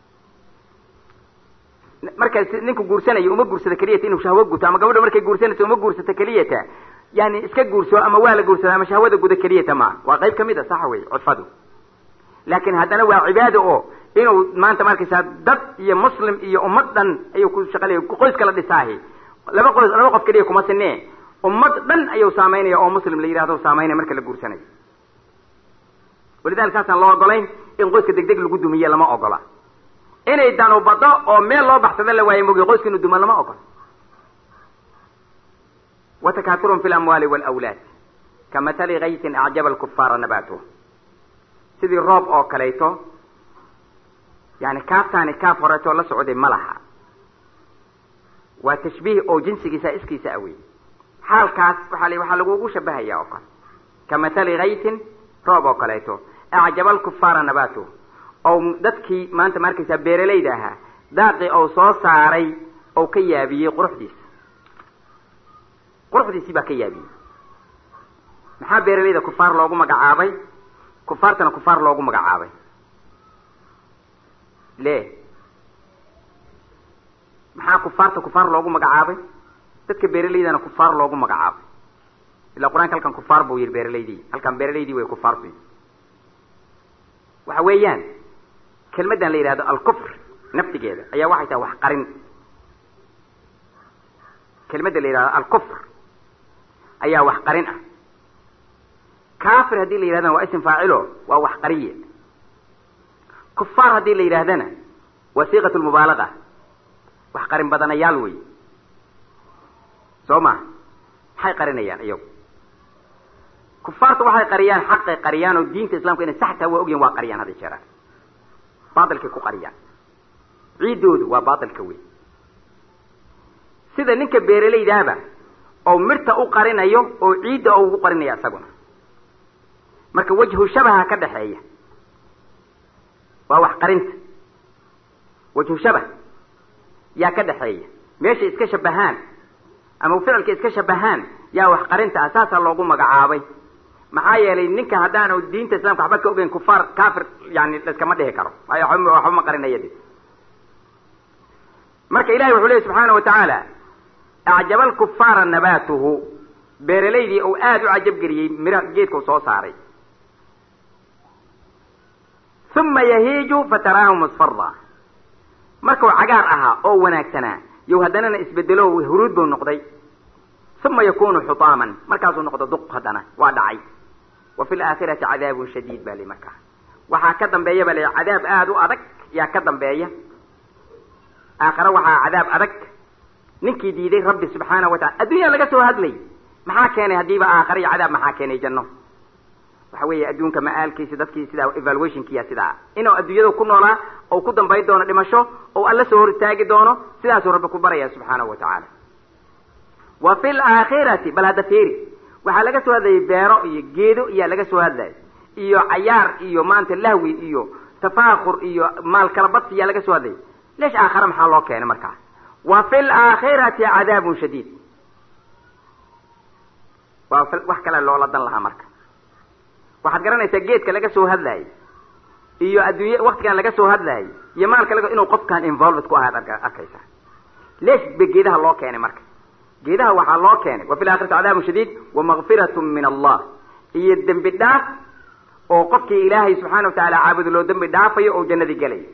marka ninku guursanayo uma guursata keliyata inuu shahwo guto ama gabadha markay guursanayso uma guursata keliyata yani iska guurso ama waa la guursada ama shahwada guda keliyata maa waa qayb kamid a saxa wey cudfadu laakin haddana waa cibaado oo inuu maanta markaysaa dad iyo muslim iyo ummad dhan ayuu ku shaqalaya qoys kala dhisaahi laba qoys laba qof keliya kuma sinee ummad dhan ayuu saameynaya oo muslim la yidhahdo saameynaya marka la guursanayo walidalika saasaan loo ogolayn in qoyska deg deg lagu dumiye lama ogola inay danu bado oo meel loo baxsada la waayo mogi qoyska inuu duma lama ogola watakaaturun fi lamwaali walawlaad kamatali kaysin acjaba alkufaara nabaatuh sidii roob oo kalayto yani kaaftaani kaaf horeetoo la socday ma laha waa tashbiih oo jinsigiisa iskiisa awey xaalkaas waaa l waxaa lagugu shabahaya oo kale kamatali kaysin roob oo kaleeto acjaba alkufaara nabaatuh oo dadkii maanta ma arkaysaa beeralayda ahaa daaqii ou soo saaray ou ka yaabiyey quruxdiisa quruxdiisii baa ka yaabiyey maxaa beeralayda kufaar loogu magacaabay kufaartana kufaar loogu magacaabay le maxaa kufaarta kufaar loogu magacaabay dadka beeralaydana kufaar loogu magacaabay ilaa qur-aanka halkan kufaar buu yihi beeralaydii halkan beeralaydii way kufaartu waxa weeyaan kelmaddan la yidhahdo alkufr naftigeeda ayaa waxay tahay wax qarin kelimadda la yidhahdo alkufr ayaa wax qarin ah kafir haddii la yidhahdana waa ism faacilo waa wax qariye kufaar haddii la yidhahdana waa siiqat lmubaalaga wax qarin badanayaal wey soo ma maxay qarinayaan iyagu kufaarta waxay qariyaan xaqay qariyaan oo diinta islamka inay sax tahay waa ogyahin waa qariyaan hadda jeeraan baatilkay ku qariyaan ciiddoodu waa baatilka wey sida ninka beeralaydaaba oo mirta u qarinayo oo ciidda oo ugu qarinaya isaguna marka wajhu shabaha ka dhexeeya waa wax qarinta wajhu shabah yaa ka dhexeeya meeshay iska shabahaan ama ficilka iska shabahaan yaa wax qarinta ah saasaa loogu magacaabay maxaa yeelay ninka haddaanu diinta islamka waxba ka ogeyn kufaar kafir yani laiskama dhihi karo waayo waxba ma qarinaya de marka ilahi wuxuu leey subxaana wa tacaala acjaba alkufaara nabaatuhu beeralaydii uu aada u cajab geliyey mira geedkau soo saaray uma yahiiju fataraahu musfara markuu cagaar ahaa oo wanaagsanaa yow haddanana isbedelo huruud buu noqday uma yakunu xutaaman markaasuu noqdo duq haddana waa dhacay wa fi laakhirati cadaabun shadiid ba li markaa waxaa ka dambeeya ba la cadaab aada u adag yaa ka dambeeya aakhare waxaa cadaab adag ninkii diiday rabbi subxaana wa tacala addunya laga soo hadlay maxaa keenay haddiiba aakhare iyo cadaab maxaa keenay janno waxa weeye adduunka ma-aalkiisa dadkii sidaa evaluationkiya sidaa inuu adduunyada ku noolaa oo ku dambayn doono dhimasho oo alla soo hor istaagi doono sidaasuu rabbi ku baraya subxaanahu wa tacaala wa fi laakhirati bal hadda fiiri waxaa laga soo hadlayay beero iyo geedo iyaa laga soo hadlayay iyo cayaar iyo maanta lahwi iyo tafaakur iyo maal kala badsi iyaa laga soo hadlayay leesh aakhare maxaa loo keenay markaa wa fi laakhirati cadaabun shadiid waa wax kale loola dan lahaa marka waxaad garanaysaa geedka laga soo hadlaayay iyo adduunya waktigan laga soo hadlaayay iyo maalka laga inuu qofkan involved ku ahaad arkaysaa leesh ba geedaha loo keenay marka geedaha waxaa loo keenay wa fi laakhirati cadaabun shadiid wa makfiratun min allah iyo dembi dhaaf oo qofkii ilaahay subxaana wa tacaala caabudo loo dembi dhaafayo oo jannadii gelaya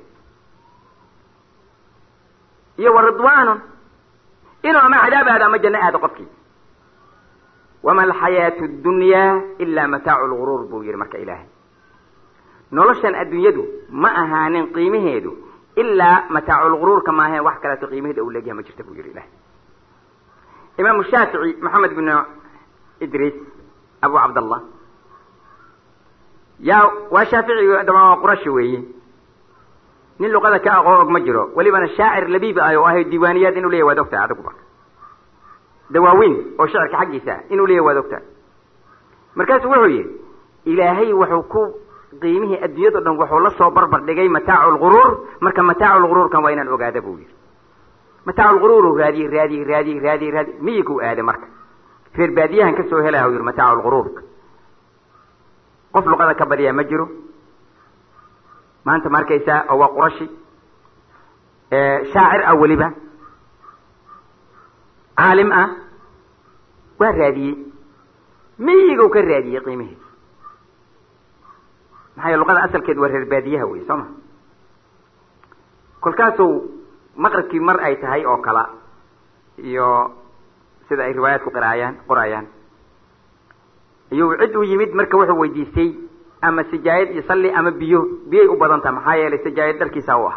iyo wa ridwaanun inuu ama cadaab aado ama janno aado qofkii wama alxayaatu ddunyaa ilaa mataacu lguruur buu yihi marka ilaahay noloshan adduunyadu ma ahaanin qiimaheedu ilaa mataacu lguruurka maaheen wax kaleeto qiimaheeda uu leegyahay ma jirta buu yihi ilahay imaamu shaafici maxamed bn idriis abu cabdallah yaa waa shaafici dama waa qurashi weeye nin luqada ka aqoon og ma jiro welibana shaacir labiib ah oo ahay diiwaaniyaad inuu leyahy waad ogtahay adiguba dawaaweyn oo shicirka xaggiisa inuu leeyahy waad ogtahay markaasuu wuxuu yihi ilaahay wuxuu ku qiimihii adduunyado dhan wuxuu la soo barbar dhigay mataacu lguruur marka mataacu lguruurkan waa inaan ogaada buu yihi mataacu lguruuru raadiyey raadiyey raadiyey raadiyey raadiy miyiguu aaday marka reer baadiyahan ka soo helaya u yihi mataacu lguruurka qof luqada ka badiyaa ma jiro maanta ma arkaysaa oo waa qurashi shaacir ah weliba caalim ah waa raadiyey miyigu ka raadiyey qiimihiisa maxaa yele luqada asalkeed waa reer baadiyaha wey soo ma kolkaasuu maqribkii mar ay tahay oo kala iyo sida ay riwaayaadku qiraayaan qoraayaan iyuu cid u yimid marka wuxuu weydiistay ama sijaayad iyo salli ama biyo biyay u badan taha maxaa yeelay sijaayad dharkiisa u ah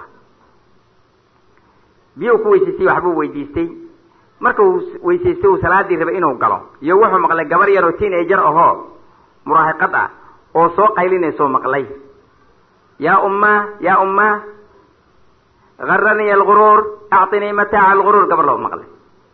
biyo ku weysiistay waxbuu weydiistay marka uu weysaystay uu salaadii rabay inuu galo iyo wuxuu maqlay gabar yaroo teenager ahoo muraahiqad ah oo soo qaylinayso maqlay yaa ummaa yaa ummaa garaniy alguruur actinii mataaca alguruur gabar loo maqlay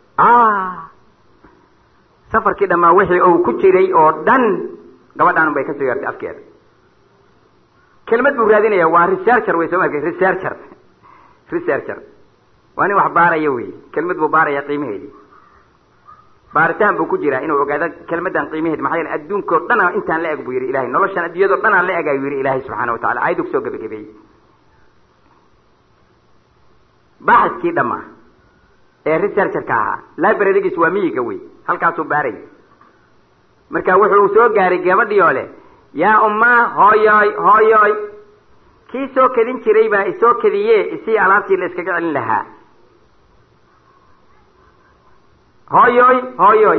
safarkii dhammaa wixii uu ku jiray oo dhan gabadhaan bay kasoo yeertay afkeeda kelmad buu raadinaya waa researcher wey soo ma researcher researcher waa nin wax baaraya wey kelmad buu baaraya qiimaheedii baaritaan buu ku jiraa inuu ogaado kelmadan qiimaheedi maxaa yeele adduunka o dhan intaan la eg buu yihi ilahay noloshan adduunyado dhan aan la eg ayuu yihi ilaahay subxaana watacala ayaddu kusoo gebagabeeyey baaxiskii dhammaa ee researcherka ahaa librarygiis waa miyiga wey halkaasuu baaray marka wuxuu soo gaaray gabadhii oo leh yaa ummaa hooyoy hooyoy kii soo kedin jiray baa isoo kediye isii alaabtii la iskaga celin lahaa hooyoy hooyoy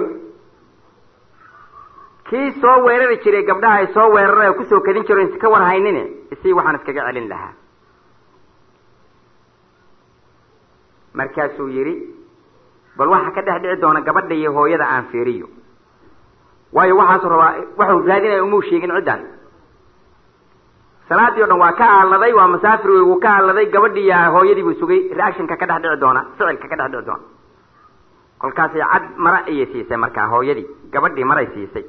kii soo weerari jiray gabdhaha ay soo weeraray oo kusoo kedin jiro insi ka war haynin isii waxaan iskaga celin lahaa markaasuu yidhi bal waxa ka dhex dhici doona gabadha iyo hooyada aan fiiriyo waayo waxaasuu rabaa waxuu raadinaya umuu sheegin ciddan salaadii o dhan waa ka aaladay waa masaafir wey wuu ka aaladay gabadhii iyo hooyadii buu sugay reactionka ka dhex dhici doona ficilka ka dhex dhici doona kolkaasay cad mara ayay siisay markaa hooyadii gabadhii maray siisay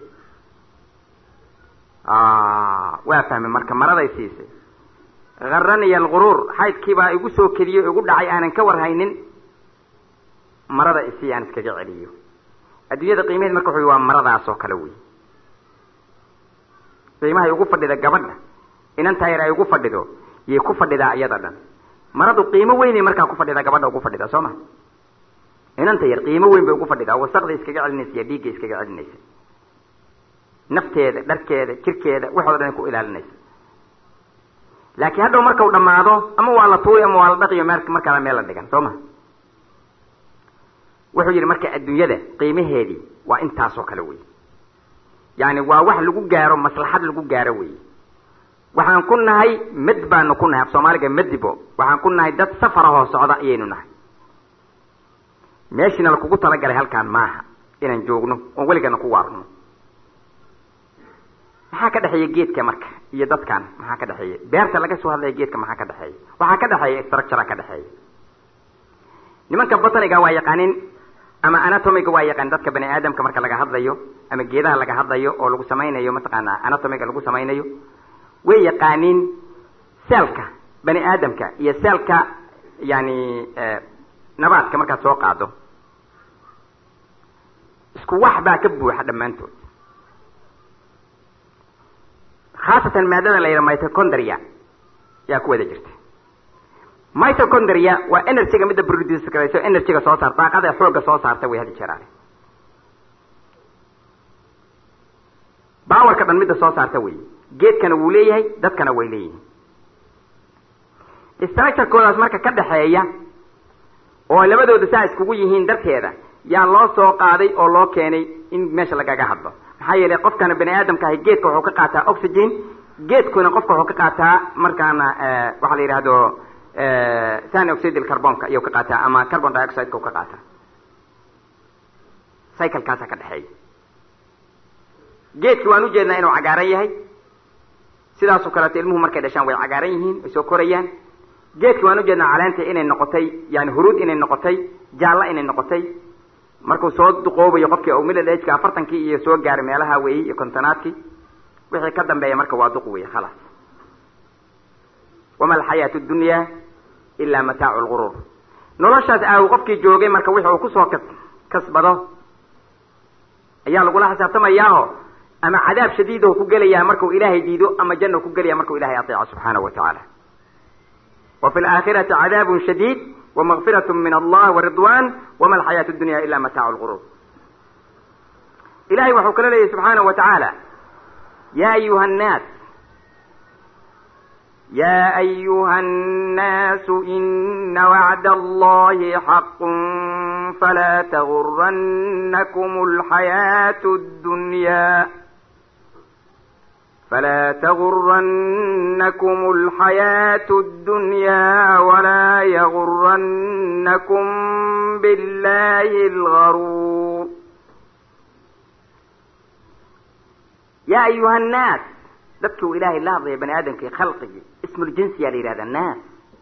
waa fahmay marka maraday siisay haraniya alquruur xaydkiibaa igu soo kediyey igu dhacay aanan ka warhaynin marada isii aan iskaga celiyo adduunyada qiimaheed marka wuxu waa maradaas oo kale wey qiimahay ugu fadhida gabadha inantaa yar ay ugu fadhido yay ku fadhidaa iyada dhan maradu qiimo weynay markaa ku fadhidaa gabadha ugu fadhida soo ma inanta yar qiimo weyn bay ugu fadhidaa wasaqda iskaga celinaysa iyo dhiigga iskaga celinaysa nafteeda dharkeeda jirkeeda waxoo dhan ay ku ilaalinaysa laakiin hadhow markau dhamaado ama waa la tuuray ama waa la dhaqiyo me markaada meel la dhigan soo ma wuxuu yidhi marka adduunyada qiimaheedii waa intaasoo kale wey yani waa wax lagu gaaro maslaxad lagu gaaro wey waxaan ku nahay med baanu ku nahay af soomaaliga medibo waxaan ku nahay dad safarahoo socda ayaynu nahay meeshiina lakugu talagalay halkaan maaha inaan joogno oon weligana ku waarno maxaa ka dhexeeya geedka marka iyo dadkan maxaa ka dhexeeya beerta laga soo hadlaya geedka maxaa ka dhexeeya waxaa ka dhexeeya structura ka dhexeeya nimanka botaniga waa yaqaanin ama anatomiga waa yaqaan dadka bani aadamka marka laga hadlayo ama geedaha laga hadlayo oo lagu samaynayo mataqaanaa anatomiga lagu samaynayo way yaqaaniin seelka bani aadamka iyo seelka yani nabaadka markaad soo qaado isku wax baa ka buuxa dhammaantood khaasatan maadada la yidhaha mitochondria yaa ku wada jirta mitochondria waa energyga midda produce garayso energyga soo saar daaqada xoogga soo saarta way hadi jeeraale bawarka dhan midda soo saarta wey geedkana wuu leeyahay dadkana way leeyihiin structurekoodaas marka ka dhexeeya oo labadooda saa iskugu yihiin darteeda yaa loo soo qaaday oo loo keenay in meesha lagaga hadlo maxaa yeelay qofkana bani aadamka ahay geedka wuxuu ka qaataa oxygen geedkuna qofka wuxuu ka qaataa markaana waxaa la yidhaahdo sani oxide carbonka iyuu ka qaataa ama carbon dioxideka u ka qaataa cyclekaasa ka dhexeeya geedki waan ujeednaa inuu cagaaran yahay sidaasoo kaleeto ilmuhu markay dhashaan way cagaaran yihiin way soo korayaan geedki waan ujeednaa caleenta inay noqotay yani huruud inay noqotay jaalla inay noqotay markuu soo duqoobayo qofkii o middle ageka afartankii iyo soo gaaray meelaha weeyey iyo kontonaadkii wixii ka dambeeya marka waa duq wey khalaas wama alxayaatu dunya ilaa mataacu lguruur noloshaas aaw qofkii joogay marka wixi uu kusoo kas kasbado ayaa lagula xisaabtamayaaho ama cadaab shadiidahu ku gelayaa markau ilaahay diido ama janna ku gelaya markau ilahay ateeco subxaanahu wa tacaala wa fi laakhirati cadaabun shadiid wamagfirat min allah waridwan wama alxayaatu dunya ila mataacu lguruur ilahay waxuu kala leeyahy subxaanahu wa tacaala ya ayuha nnaas يا أيها الناس إن وعد الله حق فلا تغرنكم الحياة الدنيا فلا تغرنكم الحياة الدنيا ولا يغرنكم بالله الغرور يا أيها الناس dadki uu ilaahay la hadlaya bani aadamkii khalqigii ismuljinsiyaa la yidhahda naas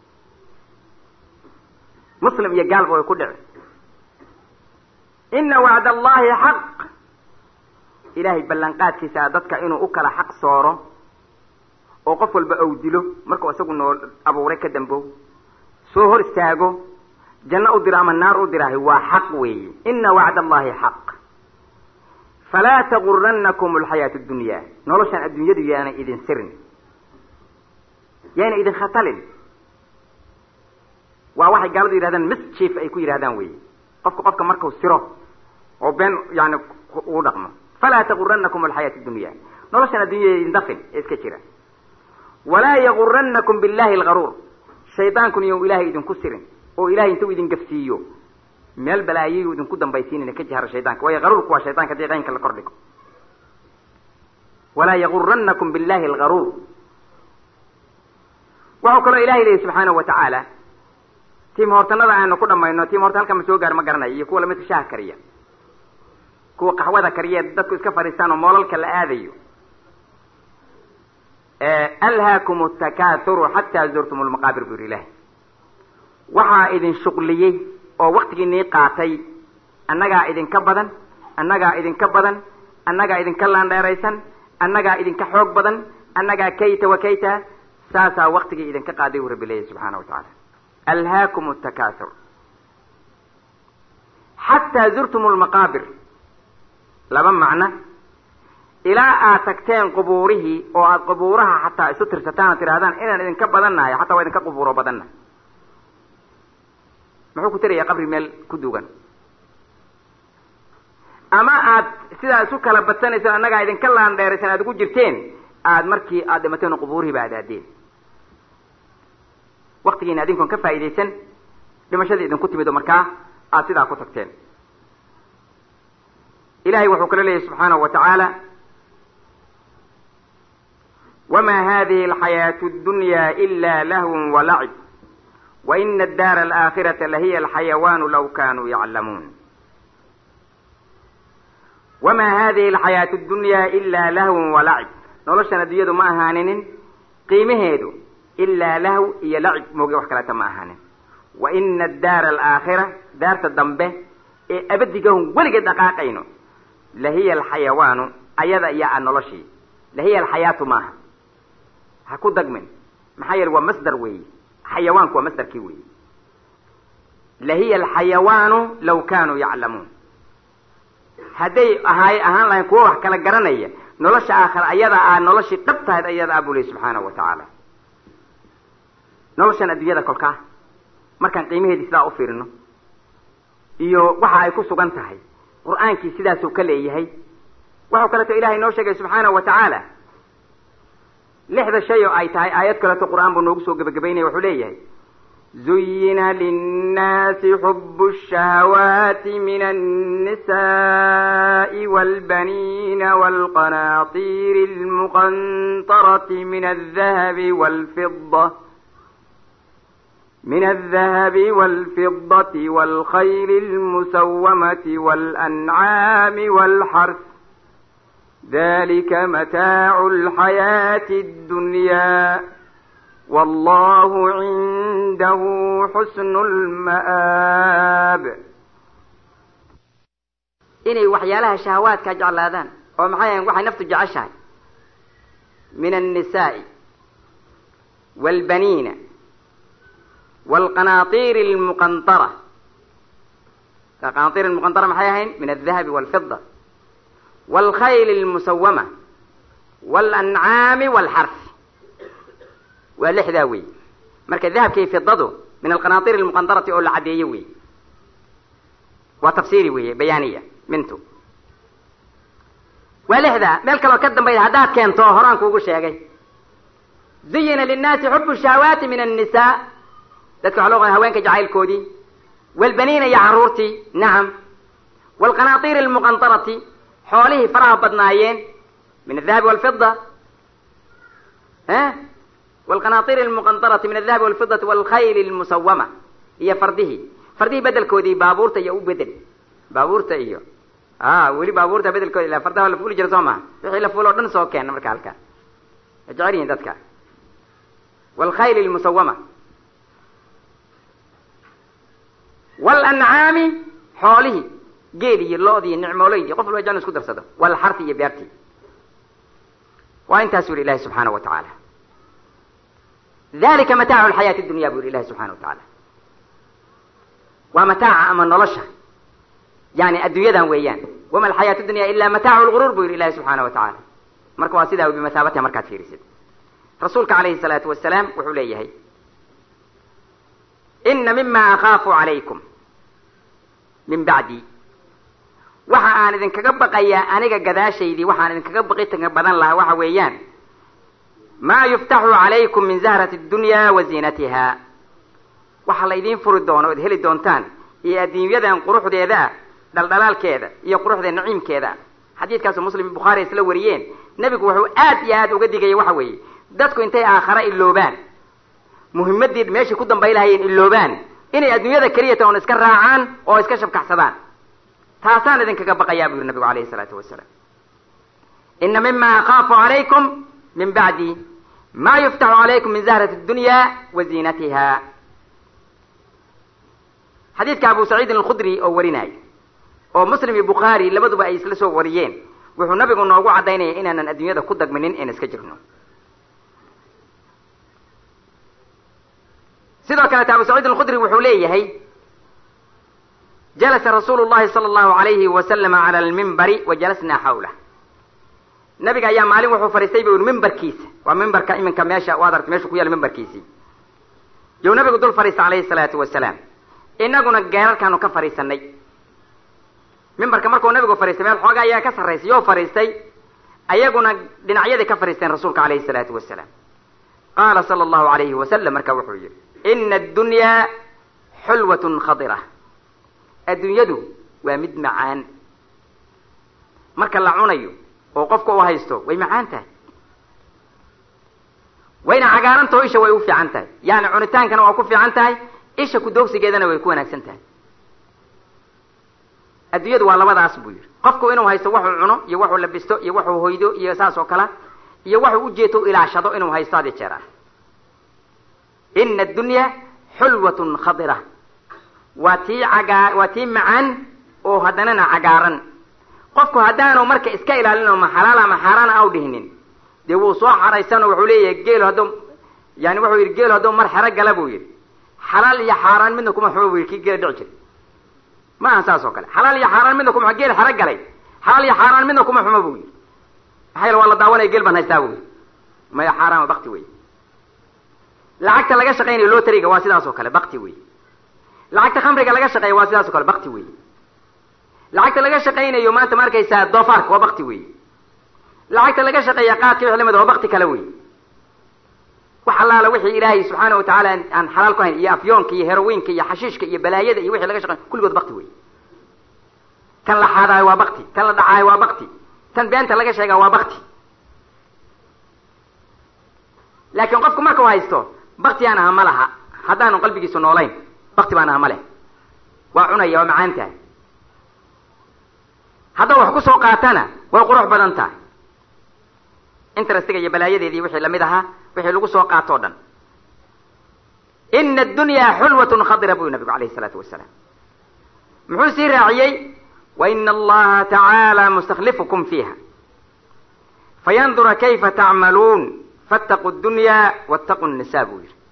muslim iyo gaalba way ku dhici ina wacd allahi xaq ilaahay ballanqaadkiisa a dadka inuu u kala xaq sooro oo qof walba ou dilo markuu isagu noo abuuray ka dambow soo hor istaago janno u diro ama naar u diraahay waa xaq weeye ina wacd allahi xaq falaa taguranakum alxayaatu dunya noloshaan adduunyadu yaana idin sirin yaana idin khatalin waa waxay gaaladu yidhahdaan mischief ay ku yidhahdaan wey qofka qofka markuu siro oo been yani uu dhaqmo falaa taguranakum alxayaatu dunya noloshaan adduunyada idin dafin ee iska jira walaa yaguranakum billahi algaruur shaydaankun iyon ilaahay idinku sirin oo ilahay intuu idin gafsiiyo meel balaayayu idinku dambaysiinina ka jahara shaydaanka waayo garuurku waa shaydaanka hadii qaynka la kordhigo walaa yaguranakum billahi algaruur waxau kaloo ilahay leeyahy subxaanahu wa tacaala tiim hortanada aanu ku dhamayno tiim horta halka ma soo gaar ma garanayo iyo kuwa lamidka shaha kariya kuwa qaxwada kariya dadku iska fadhiistaan oo moolalka la aadayo alhaakum takaathuru xataa zurtum lmaqaabir bu yidhi ilahi waxaa idin shuqliyey oo waktigiinii qaatay annagaa idinka badan annagaa idinka badan annagaa idinka laandheeraysan annagaa idinka xoog badan annagaa kayta wa kayta saasaa waktigii idinka qaaday u rabbi leeyahy subxaana wa tacaala alhaakum takaathur xataa zurtum lmaqaabir laba macno ilaa aad tagteen qubuurihii oo aad qubuuraha xataa isu tirsataan oo tidhahdaan inaan idinka badannahay xataa waa idinka qubuuro badanna muxuu ku tirayaa qabri meel ku duugan ama aad sidaa isu kala badsanaysaan annagaa idinka laandheeraysan aad ugu jirteen aad markii aad dhimateen oo qubuurihiiba aad aadeen waktigiina adinkoon ka faa'idaysan dhimashadii idinku timid oo markaa aad sidaa ku tagteen ilahay wuxuu kala leeyahy subxaanahu wa tacaala wma hadihi alxayaaةu اdunya ila lahw walacib waina addaara alaakhirata lahiya alxayawaanu law kanuu yaclamuun wama hadihi alxayaaةu اdunya ila lahw walacib noloshan addunyadu ma ahaaninin qiimaheedu ilaa lahw iyo lacib mooge wax kaleeta ma ahaanin waina addaara alaakhira daarta dambe ee abadigahun weligeed dhaqaaqayno lahiya alxayawaanu ayada iyo a noloshii lahiya alxayaatu maaha ha ku dagmin maxaa yeele waa masdar weeye xayawaanku waa masdarkii weeye lahiya alxayawaanu law kanuu yaclamuun hadday ahaay ahaan lahayn kuwa wax kala garanaya nolosha aakhira ayada aa noloshii dhab tahayd ayada aa buu lehy subxaanahu wa tacaala noloshan adduunyada kolkaa markaan qiimaheedii sidaa u fiirino iyo waxa ay ku sugan tahay qur-aankii sidaasuu ka leeyahay waxau kaleeto ilahay noo sheegay subxaanahu wa tacaala lixda shay oo ay tahay aayad kaleeto qur-aan buu noogu soo gebagabaynaya wuxuu leeyahay zuyina linnaasi xubu الشhahawaati min الnisaءi wاlbaniina wاlqanaطir اlmuqanطaraةi min الdahabi wاlfida من الذهب والفضة والخيل المسومة والأنعام والحرث ذلك متاع الحياة الدنيا والله عنده حسن المآب inay waxyaalaha shahawaadka jeclaadaan oo maxay ahayn waxay naftu jeceshahay min النisaaءi wاlbaniina wاlqanaطir اlmuqanطara qanaطir اlmuqanطara maxay ahayn min الdahabi wاlfida wاlkhayl اlmusawama wاlancaami wاlxarfi waa lixdaa wey marka dahabkii fidadu min alqanaطir اlmuqanطarati oo la caddeeyo wey waa tafsiri weeye bayaaniya mintu waa lixdaa meel kaloo ka dambayda haddaad keento horaan kuugu sheegay zuyina linnaasi xubu shahawaati min الnisa dadka waxa loo qaa haweenka jacaylkoodii wاlbaniina iyo caruurtii nacam wاlqanaطir اlmuqanطarati xoolihii faraha badnaayeen min الdahabi wاlfida wاlqanaطir اlmuqanطarati min الdahabi wاlfidati wاlkhayl اlmusawama iyo fardihii fardihii bedelkoodii baabuurta iyo u bedel baabuurta iyo a weli baabuurta bedelkooda ila fardaha la fuuli jira soo maha wixii la fuul o dhan soo keena marka halkaa way jecel yihin dadka wاlkhayl اlmusawama wاlancaami xoolihii geel iyo lood iyo nicmooleydi qof walba jan isku darsado wاlxarti iyo beertii waa intaas u yihi ilahi subxaanaه wa tacaala dalika mataacu lxayaati dunya bu yihi ilahi subxana wa tacaala waa mataaca ama nolosha yani adduunyadan weeyaan wama alxayaatu dunya ila mataacu lguruur bu yihi ilahi subxaana wa tacaala marka waa sidaa bimasaabatiha markaad fiirisid rasuulka calayhi الsalaatu wasalaam wuxuu leeyahay ina mima akaafu calaykum min bacdi waxa aan idinkaga baqayaa aniga gadaashaydii waxaan idinkaga baqi badan lahaa waxa weeyaan maa yuftaxu calaykum min zahrati dunya wa ziinatiha waxaa la idiin furi doono ood heli doontaan iyo adduunyadan quruxdeeda ah dhaldhalaalkeeda iyo quruxda naciimkeeda ah xadiidkaasu muslim iyo bukhaari isla wariyeen nebigu wuxuu aad iyo aad uga digaya waxa weeye dadku intay aakhare iloobaan muhimadii meeshay ku dambay lahayeen iloobaan inay adduunyada keliyata oon iska raacaan oo iska shabkaxsadaan taasaan idinkaga baqayaa buu yihi nabigu alayhi salaatu wasalaam ina mima akhaafu calaykum min bacdi ma yuftaxu calaykum min zahrati dunya wa ziinatiha xadiidka abu saciidin alkhudri oo warinaayo oo muslim iyo bukhaari labaduba ay isla soo wariyeen wuxuu nabigu noogu caddaynaya inaanan adduunyada ku dagminin in iska jirno sidoo kaleeta abu saciid alkhudri wuxuu leeyahay jalasa rasuulu llahi sala allahu alayhi wasalama cala almimbari wa jalasnaa xawlah nabiga ayaa maalin wuxuu fadhiistay bu yhi mimbarkiisa waa mimbarka iminka meesha waad aragta meeshu ku yaala mimbarkiisii you nabigu dul fadhiista calayhi salaatu wasalaam inaguna geerarkaanu ka fadhiisanay mimbarka markuu nabigu fadhiistay meel xooga ayaa ka sarraysay yoo fadhiistay ayaguna dhinacyadii ka fadhiisteen rasuulka calayhi salaatu wasalaam qaala sala allahu alayhi wasalam marka wuxuu yihi ina addunyaa xulwatun khadira adduunyadu waa mid macaan marka la cunayo oo qofka u haysto way macaan tahay wayna cagaarantaho isha way u fiican tahay yani cunitaankana waa ku fiican tahay isha kudoogsigeedana way ku wanaagsan tahay adduunyadu waa labadaas buu yihi qofku inuu haysto waxuu cuno iyo waxuu labisto iyo waxuu hoydo iyo saas oo kale iyo waxuu ujeeto ilaashado inuu haysto hadi jeer ah ina addunya xulwatun khadira waa tii cagaa waa tii macaan oo haddanana cagaaran qofku haddaanu marka iska ilaalin oo ma xalaal ama xaaraana aw dhihinin dee wuu soo xaraysanoo wuxuu leeyahay geelo hadduu yani wuxuu yidhi geelo hadduu mar xero gala buu yidhi xalaal iyo xaaraan midna kuma xumo bu yidhi kii geela dhici jiray ma aha saas oo kale xalaal iyo xaaraan midna kuma geel xero galay xalaal iyo xaaraan midna kuma xumo buu yidhi maxaa yaele waa la daawanaya geel baan haystaa buu yidhi maya xaaraan bakti wey lacagta laga shaqaynayo lotariga waa sidaas oo kale bakti wey lacagta khamriga laga shaqeeya waa sidaas o kale bakti wey lacagta laga shaqaynayo maanta ma arkaysaa doofaarka waa bakti wey lacagta laga shaqeeya qaadka wix lamid waa bakti kale wey wax allaala wixii ilaahay subxaana wa tacaala aan xalaal ku hayn iyo afyoonka iyo herowiinka iyo xashiishka iyo balaayada iyo wixii laga shaqey kulligood bakti wey kan la xaadaayo waa bakti kan la dhacaayo waa bakti tan beenta laga sheegaa waa bakti laakiin qofku markau haysto baktigaan aha ma laha haddaanu qalbigiisu noolayn bakti baan aha ma leh waa cunaya waa macaan tahay haddau wax ku soo qaatana way qurux badan tahay interestiga iyo balaayadeedii wixii lamid ahaa wixii lagu soo qaatoo dhan ina addunyaa xulwatun khadira buu nabigu alayhi isalaatu wasalaam muxuu sii raaciyey wa ina allaha tacaala mustaklifukum fiiha fayandura kayfa tacmaluun fattaquu dunya wattaquu nisa buu yihi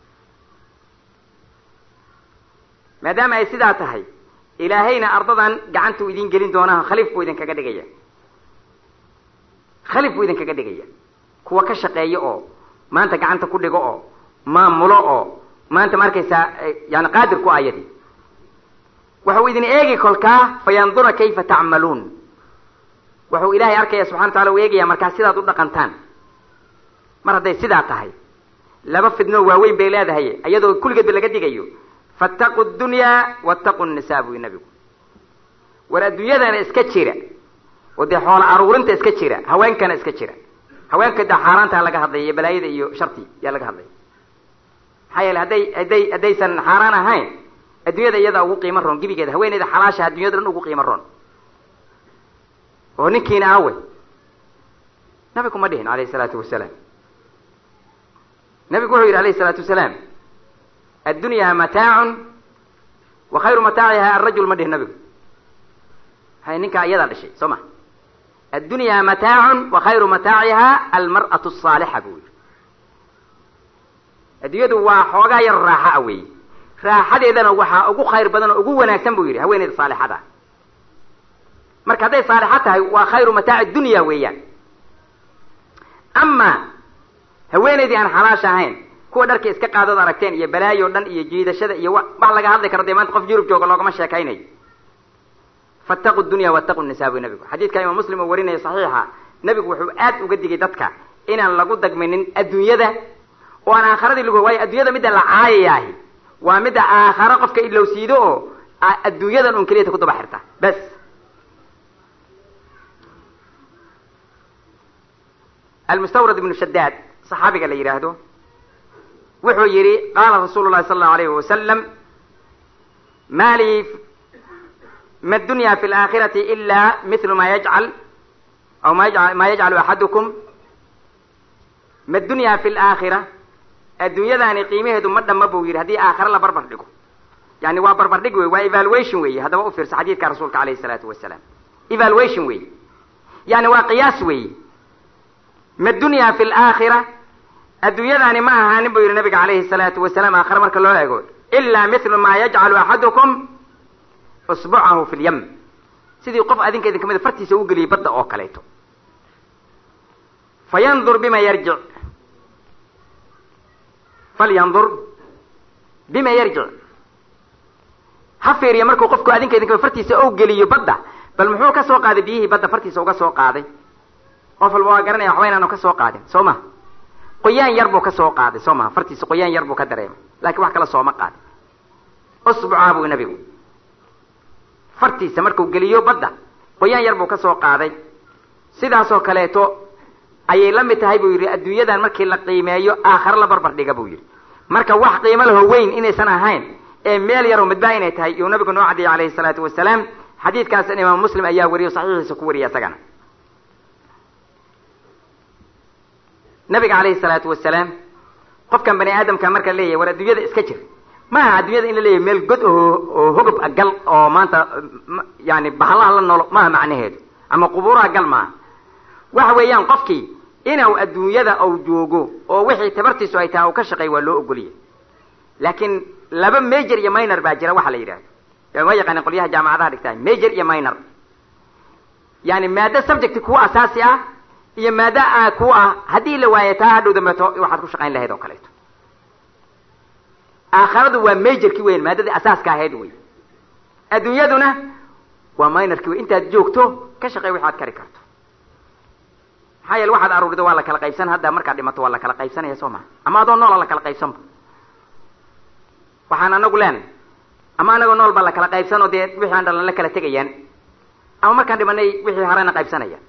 maadaama ay sidaa tahay ilaahayna ardadan gacantuu idin gelin doonaa khaliif buu idinkaga dhigaya khaliif buu idinkaga dhigaya kuwa ka shaqeeya oo maanta gacanta ku dhigo oo maamulo oo maanta ma arkaysaa yani qaadir ku ayadi waxau idin eegi kolkaa fayandura kayfa tacmaluun wuxuu ilaahay arkaya subxana wa tacala u eegaya markaa sidaad u dhaqantaan mar hadday sidaa tahay laba fidnoo waaweyn bay leedahay iyadoo kulligeedba laga digayo fattaqu dunyaa wattaqu nisa buy nabigu war adduunyadana iska jira oo dee xoola aruurinta iska jira haweenkana iska jira haweenka dee xaaraantaa laga hadlaya iyo balaayada iyo sharti yaa laga hadlaya maxaa yeele hadday hadday haddaysan xaaraan ahayn adduunyada iyadaa ugu qiimo roon gebigeeda haweeneyda xalaasha addunyada dhan ugu qiimo roon oo ninkiina awe nabigu ma dhihin alayhi salaatu wasalaam nabigu wuxuu yidhi alayhi salaatu wasalaam addunyaa mataacun wa khayru mataaciha arajul ma dhihin nabigu hay ninkaa iyadaa dhashay soo ma addunyaa mataacun wa khayru mataaciha almar'atu asaalixa buu yidhi adduunyadu waa xoogaa yar raaxa a weeye raaxadeedana waxaa ugu khayr badan oo ugu wanaagsan buu yidhi haweeneyda saalixada marka hadday saalixo tahay waa khayru mataaci dunya weeyaan ama haweeneydii aan xalaasha ahayn kuwa dharka iska qaadood aragteen iyo balaayo dhan iyo jiidashada iyo wax laga hadli karo dee maanta qof yurub jooga loogama sheekaynayo fattaqu dunya wattaqu nisa buy nabigu xadiidka imaam muslim oo warinaya saxiixa nabigu wuxuu aad uga digay dadka inaan lagu dagminin adduunyada oo aan aakharadii lagu waayo adduunyada midda la caayayaahi waa midda aakharo qofka ilowsiido oo adduunyadan un keliyata ku daba xirta bas almustawrad ibnu shadaad saxaabiga la yidhaahdo wuxuu yidhi qaala rasuulu llahi sala allahu alayhi wasalam ma lii ma dunya fi laakhirati ila mithlu ma yajcal aw ma yajcal ma yajcalu axadukum ma dunya fi laakhira adduunyadaani qiimaheedu ma dhama buu yidhi haddii aakhare la barbar dhigo yani waa barbar dhig wey waa evaluation weeye haddaba u fiirsa xadiidka rasuulka alayhi salaatu wasalaam evaluation weeye yani waa qiyaas weeye ma dunya fi laakhira adduunyadaani ma ahaanin buu yidhi nabiga calayhi salaatu wasalaam aakhare marka loo eego ilaa mithlu ma yajcalu axadukum usbucahu fi lyam sidii qof adinka idin kamida fartiisa u geliyay badda oo kaleeto fayandur bima yarjic falyandur bima yarjic ha fiiriya markuu qofku adinka idin kamida fartiisa ou geliyo badda bal muxuu ka soo qaaday biyihii badda fartiisa uga soo qaaday qof walba waa garanaya waxba inaanu ka soo qaadin soo ma qoyaan yar buu ka soo qaaday soo maha fartiisa qoyaan yar buu ka dareemay laakiin wax kale sooma qaadin usbucaa buu nabigu fartiisa markuu geliyo badda qoyaan yar buu ka soo qaaday sidaasoo kaleeto ayay la mid tahay buu yidhi adduunyadan markii la qiimeeyo aakhare la barbar dhiga buu yidhi marka wax qiimo laho weyn inaysan ahayn ee meel yaroo midbaa inay tahay iyuu nabigu noo cadiyay calayhi salaatu wasalaam xadiidkaasna imaam muslim ayaa wariyo saxiixiisa ku wariya isagana nabiga calayhi salaatu wasalaam qofkan bani aadamka marka leeyahay war adduunyada iska jir maaha adduunyada in la leeyahay meel god oo oo hogob gal oo maanta yani bahalaha la noolo maaha macnaheedu ama qubuuraha gal maaha waxa weeyaan qofkii inuu adduunyada ou joogo oo wixii tabartiisu ay tahay u ka shaqeey waa loo ogoliyay laakiin laba major iyo minor baa jira waxa la yidhahdo ma yaqaanin qolyaha jaamacadaha dhigtaa major iyo minor yani maado subject kuwa asaasi ah iyo maada a ku ah haddii la waayo taa hadhow dambeeto waxaad ku shaqayn lahayd oo kaleeto aakharadu waa majorki weyn maadadii asaaska ahayd wey adduunyaduna waa minorki wey intaad joogto ka shaqey waxaad kari karto maxaa yeele waxaad aruurido waa la kala qaybsan hadda markaad dhimato waa la kala qaybsanaya soo maha ama adoo noola la kala qaybsanba waxaan anagu leenahay ama anagoo nool baa la kala qaybsan oo dee wixii aan dhalan la kala tegayaan ama markaan dhimanay wixii harena qaybsanayaan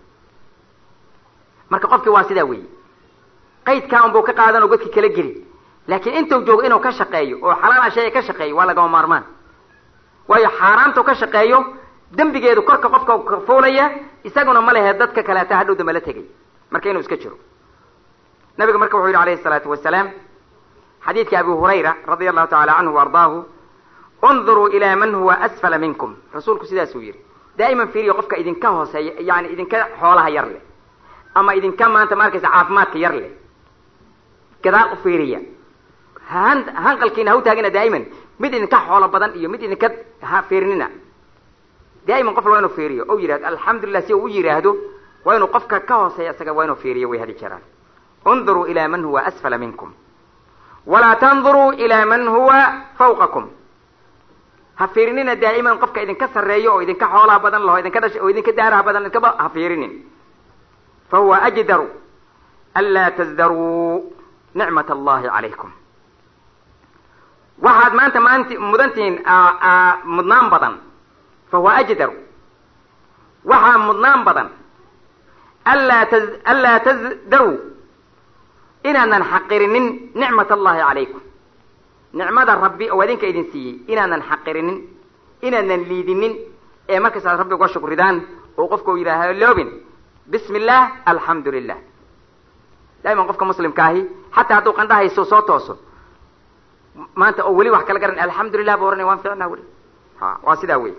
marka qofkii waa sidaa weeye qaydkaa unbuu ka qaadan oo godkii kala geli laakiin intuu joogo inuu ka shaqeeyo oo xalaal ashaya ka shaqeeyo waa lagama maarmaan waayo xaaraamtu ka shaqeeyo dembigeedu korka qofka ka fuulaya isaguna ma lehe dadka kaleeta hadhow dambe la tegay marka inuu iska jiro nabiga marka wuxuu yidhi alayhi salaatu wasalaam xadiidka abi hurayra radia allahu tacala canhu waardaahu unduruu ilaa man huwa asfala minkum rasuulku sidaasuu yidhi daa'iman fiiriyo qofka idinka hooseeya yani idinka xoolaha yar leh ama idinka maanta ma arkaysa caafimaadka yar leh gadaal u fiiriya han hanqalkiina ha u taagina daa'iman mid idinka xoolo badan iyo mid idinka ha fiirinina daa'iman qof waa inuu fiiriyo o yidhahdo alxamdulilah si uu u yidhaahdo waa inuu qofka ka hooseeya isaga waa inuu fiiriyo way hadi jiraan unduruu ilaa man huwa asfala minkum walaa tanduruu ilaa man huwa fawqakum ha fiirinina daa'iman qofka idinka sarreeyo oo idinka xoolaha badan laho idinka dhasha oo idinka daaraha badan idinkaba ha fiirinin fahuwa ajdaru anlaa tasdaruu nicmat allahi calaykum waxaad maanta maanti mudantihiin mudnaan badan fahuwa ajdaru waxaa mudnaan badan anlaa t anlaa tasdaruu inaadan xaqirinin nicmat allahi calaykum nicmada rabbi oo adinka idin siiyey inaadan xaqirinin inaadan liidinin ee markaas aad rabbi uga shukridaan oo qofka u yidhaaha loobin bismi illah alxamdu lilah daa'iman qofka muslimka ahi xataa hadduu qandhahayso soo tooso maanta oo weli wax kala garan alxamdulilah bu ohanaya waan ficnaa weli ha waa sidaa wey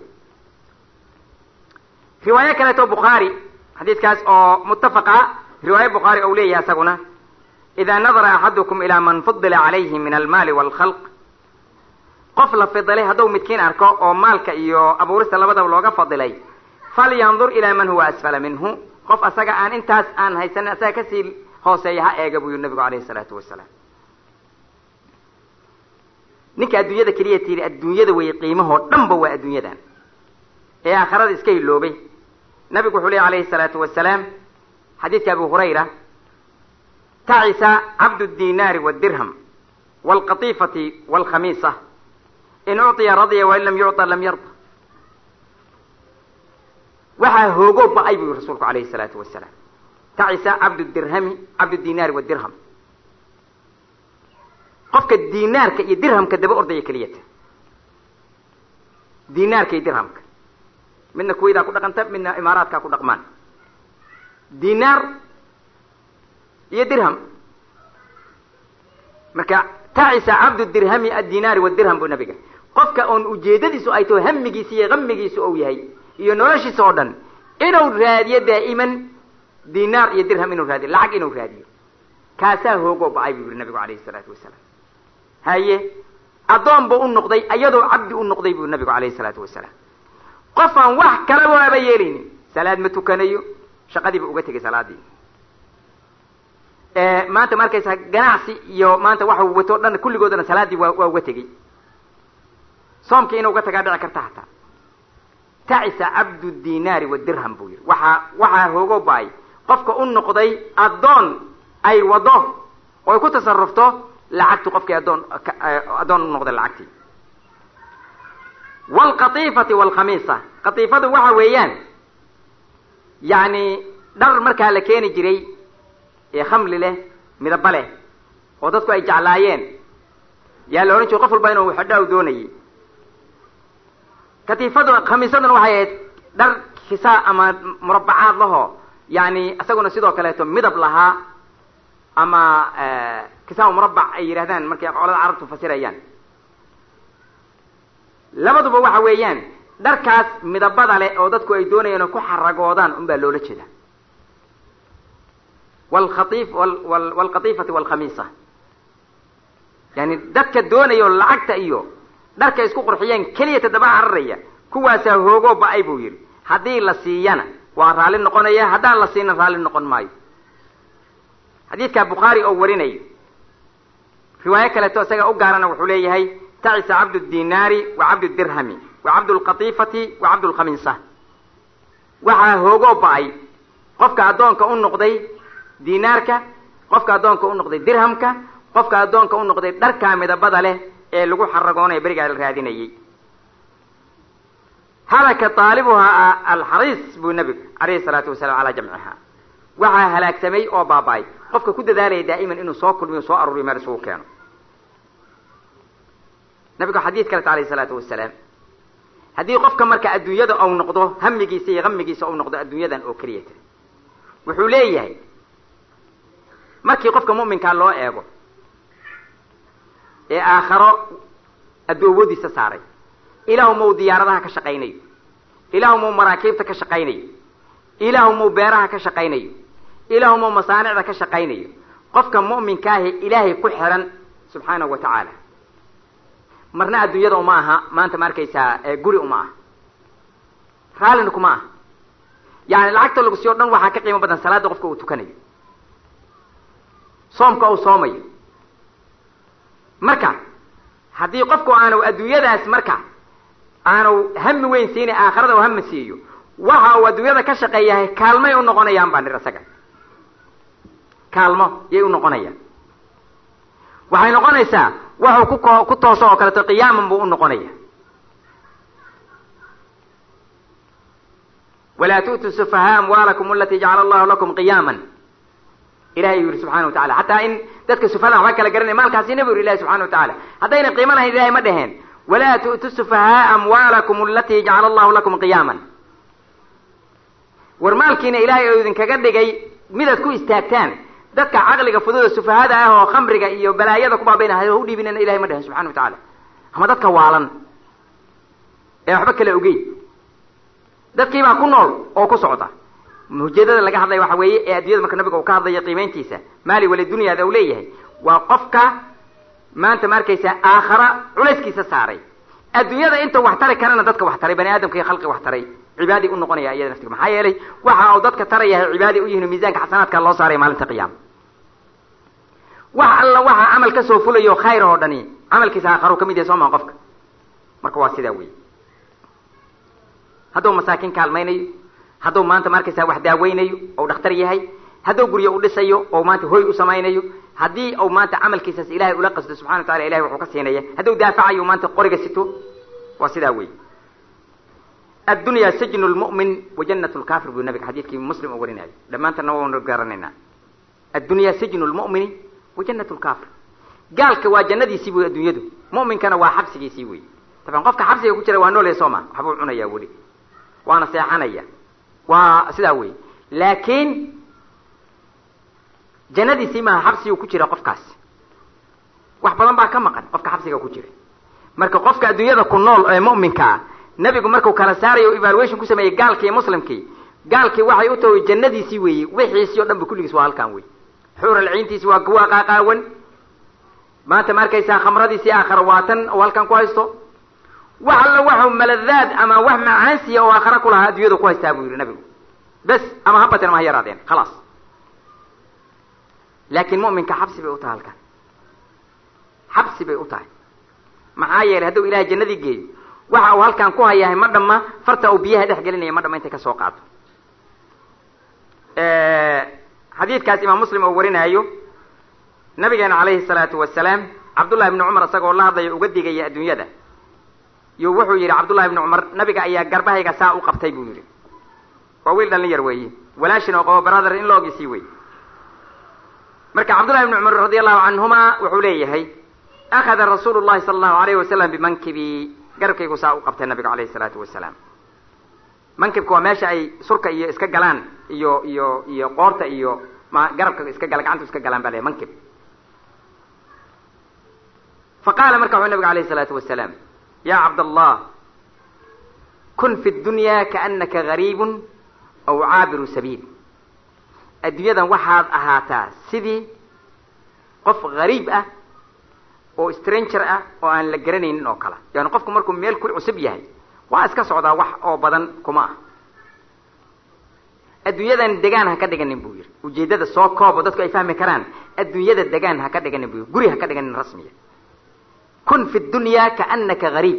riwaayo kaleeto bukhaari xadiidkaas oo muttafaqa riwaayo bukhaari ou leeyahay isaguna ida nadara axadukum ilaa man fudila calayhi min almaali waalkhalq qof la fidilay hadduu midkiin arko oo maalka iyo abuurista labadaba looga fadilay falyandur ilaa man huwa asfala minhu qof asaga aan intaas aan haysanin asaga kasii hooseeya ha eega buu yihi nabigu alayhi salaatu wasalaam ninka adduunyada keliya tiiri adduunyada wey qiimahoo dhanba waa adduunyadan ee aakhirada iska hiloobay nabigu wuxuu lehy alayhi salaatu wasalaam xadiidka abu hurayra tacisa cabdu dinaari wdirham wlqatifati wlkhamiisa in ucطiya radya wain lam yucطa lam yarda waxaa hoogo ba-ay bu yiri rasuulku alayhi الsalaatu wasalaam tacisa cabd dirhami cabd dinaari wdirham qofka dinaarka iyo dirhamka daba ordaya keliyata dinaarka iyo dirhamka midna kuwaydaa ku dhaqanta midna imaaraadkaa ku dhaqmaan dinaar iyo dirham marka tacisa cabdu dirhami addinaari wadirham buu nabiga qofka oon ujeedadiisu ay taho hamigiisa iyo hamigiisu ou yahay iyo noloshiisa oo dhan inuu raadiyo daa'iman dinaar iyo dirham inuu raadiyo lacag inuu raadiyo kaasaa hoogoo ba-ay buu yihi nabigu alayhi salaatu wasalaam haye addoon buu u noqday iyadoo cabdi u noqday buu nabigu alayhi salaatu wasalaam qof aan wax kala waaba yeelaynin salaad ma tukanayo shaqadiiba uga tegay salaadii maanta ma arkaysaa ganacsi iyo maanta waxa uu wato o dhan kulligoodana salaadii waa waa uga tegey soomkii inuu uga tagaa dhici karta hataa tacisa cabdu dinaari wadirham buu yihi waxaa waxaa hoogo baay qofka u noqday addoon ay wado oo ay ku tasarufto lacagtu qofkii addoon addoon u noqday lacagtii wlqatifati wlkhamiisa qatiifadu waxa weeyaan yani dhar markaa la keeni jiray ee khamli leh midaba leh oo dadku ay jeclaayeen yaa la odhan jire qof walba inuu xidha u doonayay katiifadu khamiisaduna waxay ahayd dhar kisaa ama murabacaad lahoo yani isaguna sidoo kaleeto midab lahaa ama kisaa murabac ay yidhahdaan markay qolada carabtu fasirayaan labaduba waxa weeyaan dharkaas midabada leh oo dadku ay doonayaan oo ku xaragoodaan un baa loola jeeda wlkhaif wlqatifati wlkhamiisa yani dadka doonayo lacagta iyo dharka isku qurxiyeen keliyata daba cararaya kuwaasaa hoogoo ba-ay buu yidhi haddii la siiyana waa raalli noqonaya haddaan la siina raalli noqon maayo xadiidka bukhaari oo warinayo riwaayo kaleeto isaga u gaarana wuxuu leeyahay tacisa cabd dinaari wa cabd dirhami wa cabd lqatifati wa cabd lkhamiisa waxaa hoogoo ba-ay qofka addoonka u noqday dinaarka qofka addoonka u noqday dirhamka qofka addoonka u noqday dharkaa midabada leh ee lagu xaragoonaya berigaa la raadinayay halaka taalibuhaa alxariis buu nabigu alayhi salaatu wasalaam calaa jamciha waxaa halaagsamay oo baaba-ay qofka ku dadaalaya daa'iman inuu soo kulmiyo soo aruuriyo meel isugu keeno nabigu xadiid kaleta alayhi salaatu wasalaam haddii qofka marka adduunyada ou noqdo hamigiisa iyo hamigiisa ou noqdo adduunyadan oo keliyata wuxuu leeyahay markii qofka mu'minkaa loo eego ee aakharo addoobadiisa saaray ilaahu mau diyaaradaha ka shaqaynayo ilaahu mau maraakiibta ka shaqaynayo ilaahu mau beeraha ka shaqaynayo ilaahu mau masaanicda ka shaqaynayo qofka mu'minkaahi ilaahay ku xiran subxaanahu wa tacaala marna adduunyada uma aha maanta ma arkaysaa guri uma aha raallina kuma aha yani lacagta lagu siyo o dhan waxaa ka qiimo badan salaada qofka uu tukanayo soomka uu soomayo marka haddii qofku aanu adduunyadaas marka aanu hami weyn siinay aakhirada u hami siiyo waxa uu adduunyada ka shaqeeyahay kaalmay u noqonayaan baa nir isaga kaalmo yay u noqonayaan waxay noqonaysaa waxuu ku ko ku tooso oo kaleeto qiyaaman buu u noqonaya walaa tu'tuu sufahaa amwaalakum alatii jacala allahu lakum qiyaaman ilahay uu yihi subxana wa tacala xataa in dadka sufahada waxba kala garanaya maalkaasi nabi yuri ilahi subxana wa tacala haddayna qiimo lahayn ilahay ma dheheen walaa tu'tu sufahaa amwaalakum alatii jacala allahu lakum qiyaaman war maalkiina ilaahay oo idinkaga dhigay midaad ku istaagtaan dadka caqliga fududa sufahada ah oo khamriga iyo balaayada ku baabayna ha u dhiibinana ilahay ma dhehen subxana wa tacaala ama dadka waalan ee waxba kala ogey dadkii baa ku nool oo ku socda ujeedada laga hadlaya waxa weeye ee addunyada marka nabiga uu ka hadlayo qiimayntiisa maali wali dunyaada uu leeyahay waa qofka maanta ma arkaysa aakhara culayskiisa saaray adduunyada inta wax tari karana dadka wax taray bani aadamka iyo khalqi wax taray cibaadi u noqonaya iyada naftiga maxaa yeelay waxa uu dadka tarayahay cibaadi u yihin miisaanka xasanaadka loo saaraya maalinta qiyaama wax alla waxa camal ka soo fulayo khayr oo dhani camalkiisa aakharu ka mid yahay soo maa qofka marka waa sidaa wey hadduu masaakiin kaalmaynayo hadduu maanta ma arkaysaa wax daaweynayo ou dhakhtar yahay hadduu guryo u dhisayo oo maanta hoy u samaynayo haddii uu maanta camalkiisaas ilahay ula qasdo subxana wa tacala ilahay wuxuu ka siinaya hadduu daafacayo maanta qoriga sito waa sidaa wey addunya sijnu lmu'min wa jannat lkafir buu nabiga xadiidkii muslim u warinayo dhammaantana waanu garanaynaa addunya sijnu lmu'mini wa jannat lkafir gaalka waa jannadiisii wey addunyadu mu'minkana waa xabsigiisii wey taban qofka xabsiga ku jira waa noolaya soo ma waxbuu cunaya weli waana seexanaya waa sidaa wey laakiin jannadiisii maaha xabsigu ku jira qofkaasi wax badan baa ka maqan qofka xabsiga ku jira marka qofka adduunyada ku nool ee mu'minka ah nebigu markuu kala saarayo o evaluation ku sameeyey gaalkii iyo muslimkii gaalkii waxay u tahay jannadiisii weeye wixiisii o dhan ba kulligiis waa halkaan wey xuural ciintiisi waa kuwa qaaqaawan maanta ma arkaysaa khamradiisii aakhara waatan oo halkan ku haysto wax alla waxu maladaad ama wax macaansiya oo aakhara ku lahaa adduunyada ku haystaa buu yidhi nabigu bes ama ha bateen ama ha yaraadeen khalaas laakiin mu'minka xabsi bay u tahay halkan xabsi bay u tahay maxaa yeelay hadduu ilahay jannadii geeyo waxa uu halkan ku hayahay ma dhamma farta uu biyaha dhex gelinaya ma dhamma intay ka soo qaado xadiidkaas imaam muslim oo warinaayo nabigeena calayhi salaatu wasalaam cabdullahi ibni cumar isagoo la hadlaya uga digaya adduunyada yo wuxuu yidhi cabdullahi ibni cumar nabiga ayaa garbahayga saa u qabtay buu yidhi waa wiil dhallin yar weeye walaashin oo qabo brother in loogiisii wey marka cabdullahi ibni cumar radi allahu canhuma wuxuu leeyahay akhada rasuulu llahi sala allahu alayhi wasalam bimankibi garabkaygu saa u qabtay nabigu alayhi salaatu wasalaam mankibka waa meesha ay surka iyo iska galaan iyo iyo iyo qoorta iyo ma garabka iska gala gacanta iska galaan baa leeyahy mankib faqaala marka wuxuu nabigu alayhi salaatu wasalaam ya cabdallah kun fi dunya kaanaka gariibun aw caabiru sabiil adduunyadan waxaad ahaataa sidii qof gariib ah oo stranger ah oo aan la garanaynin oo kale yani qofku markuu meel ku cusub yahay waa iska socdaa wax oo badan kuma ah adduunyadan degaan ha ka dhiganin buu yidhi ujeeddada soo koobo dadku ay fahmi karaan adduunyada degaan ha ka dhiganin buu yidhi guri ha ka dhiganin rasmiya kun fi dunya kaanaka gariib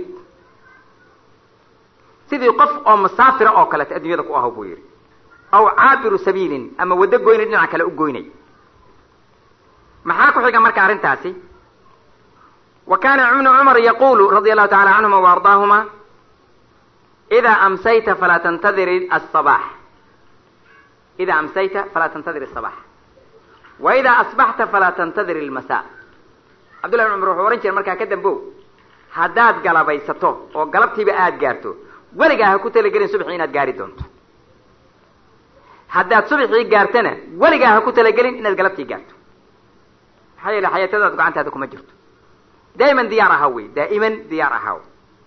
sidii qof oo musaafira oo kaleeto adduunyada ku aho buu yidhi aw caabiru sabiilin ama waddo goynay dhinaca kale u goynay maxaa ku xiga marka arrintaasi wa kana ibnu cumar yaqulu radia allahu tacala canhuma wa ardaahuma ida amsayta falaa tantadir asabax ida amsayta falaa tantadir asabax wa ida asbaxta falaa tantadir almasa cabdullahi ibn cumar wuxuu ohan jiray markaa ka dambow haddaad galabaysato oo galabtiiba aada gaarto weligaa ha ku talagelin subxii inaad gaari doonto haddaad subxii gaartana weligaa ha ku talagelin inaad galabtii gaarto maxaa yeele xayaatadaad gacantaada kuma jirto daa'iman diyaar ahaw wey daa'iman diyaar ahaw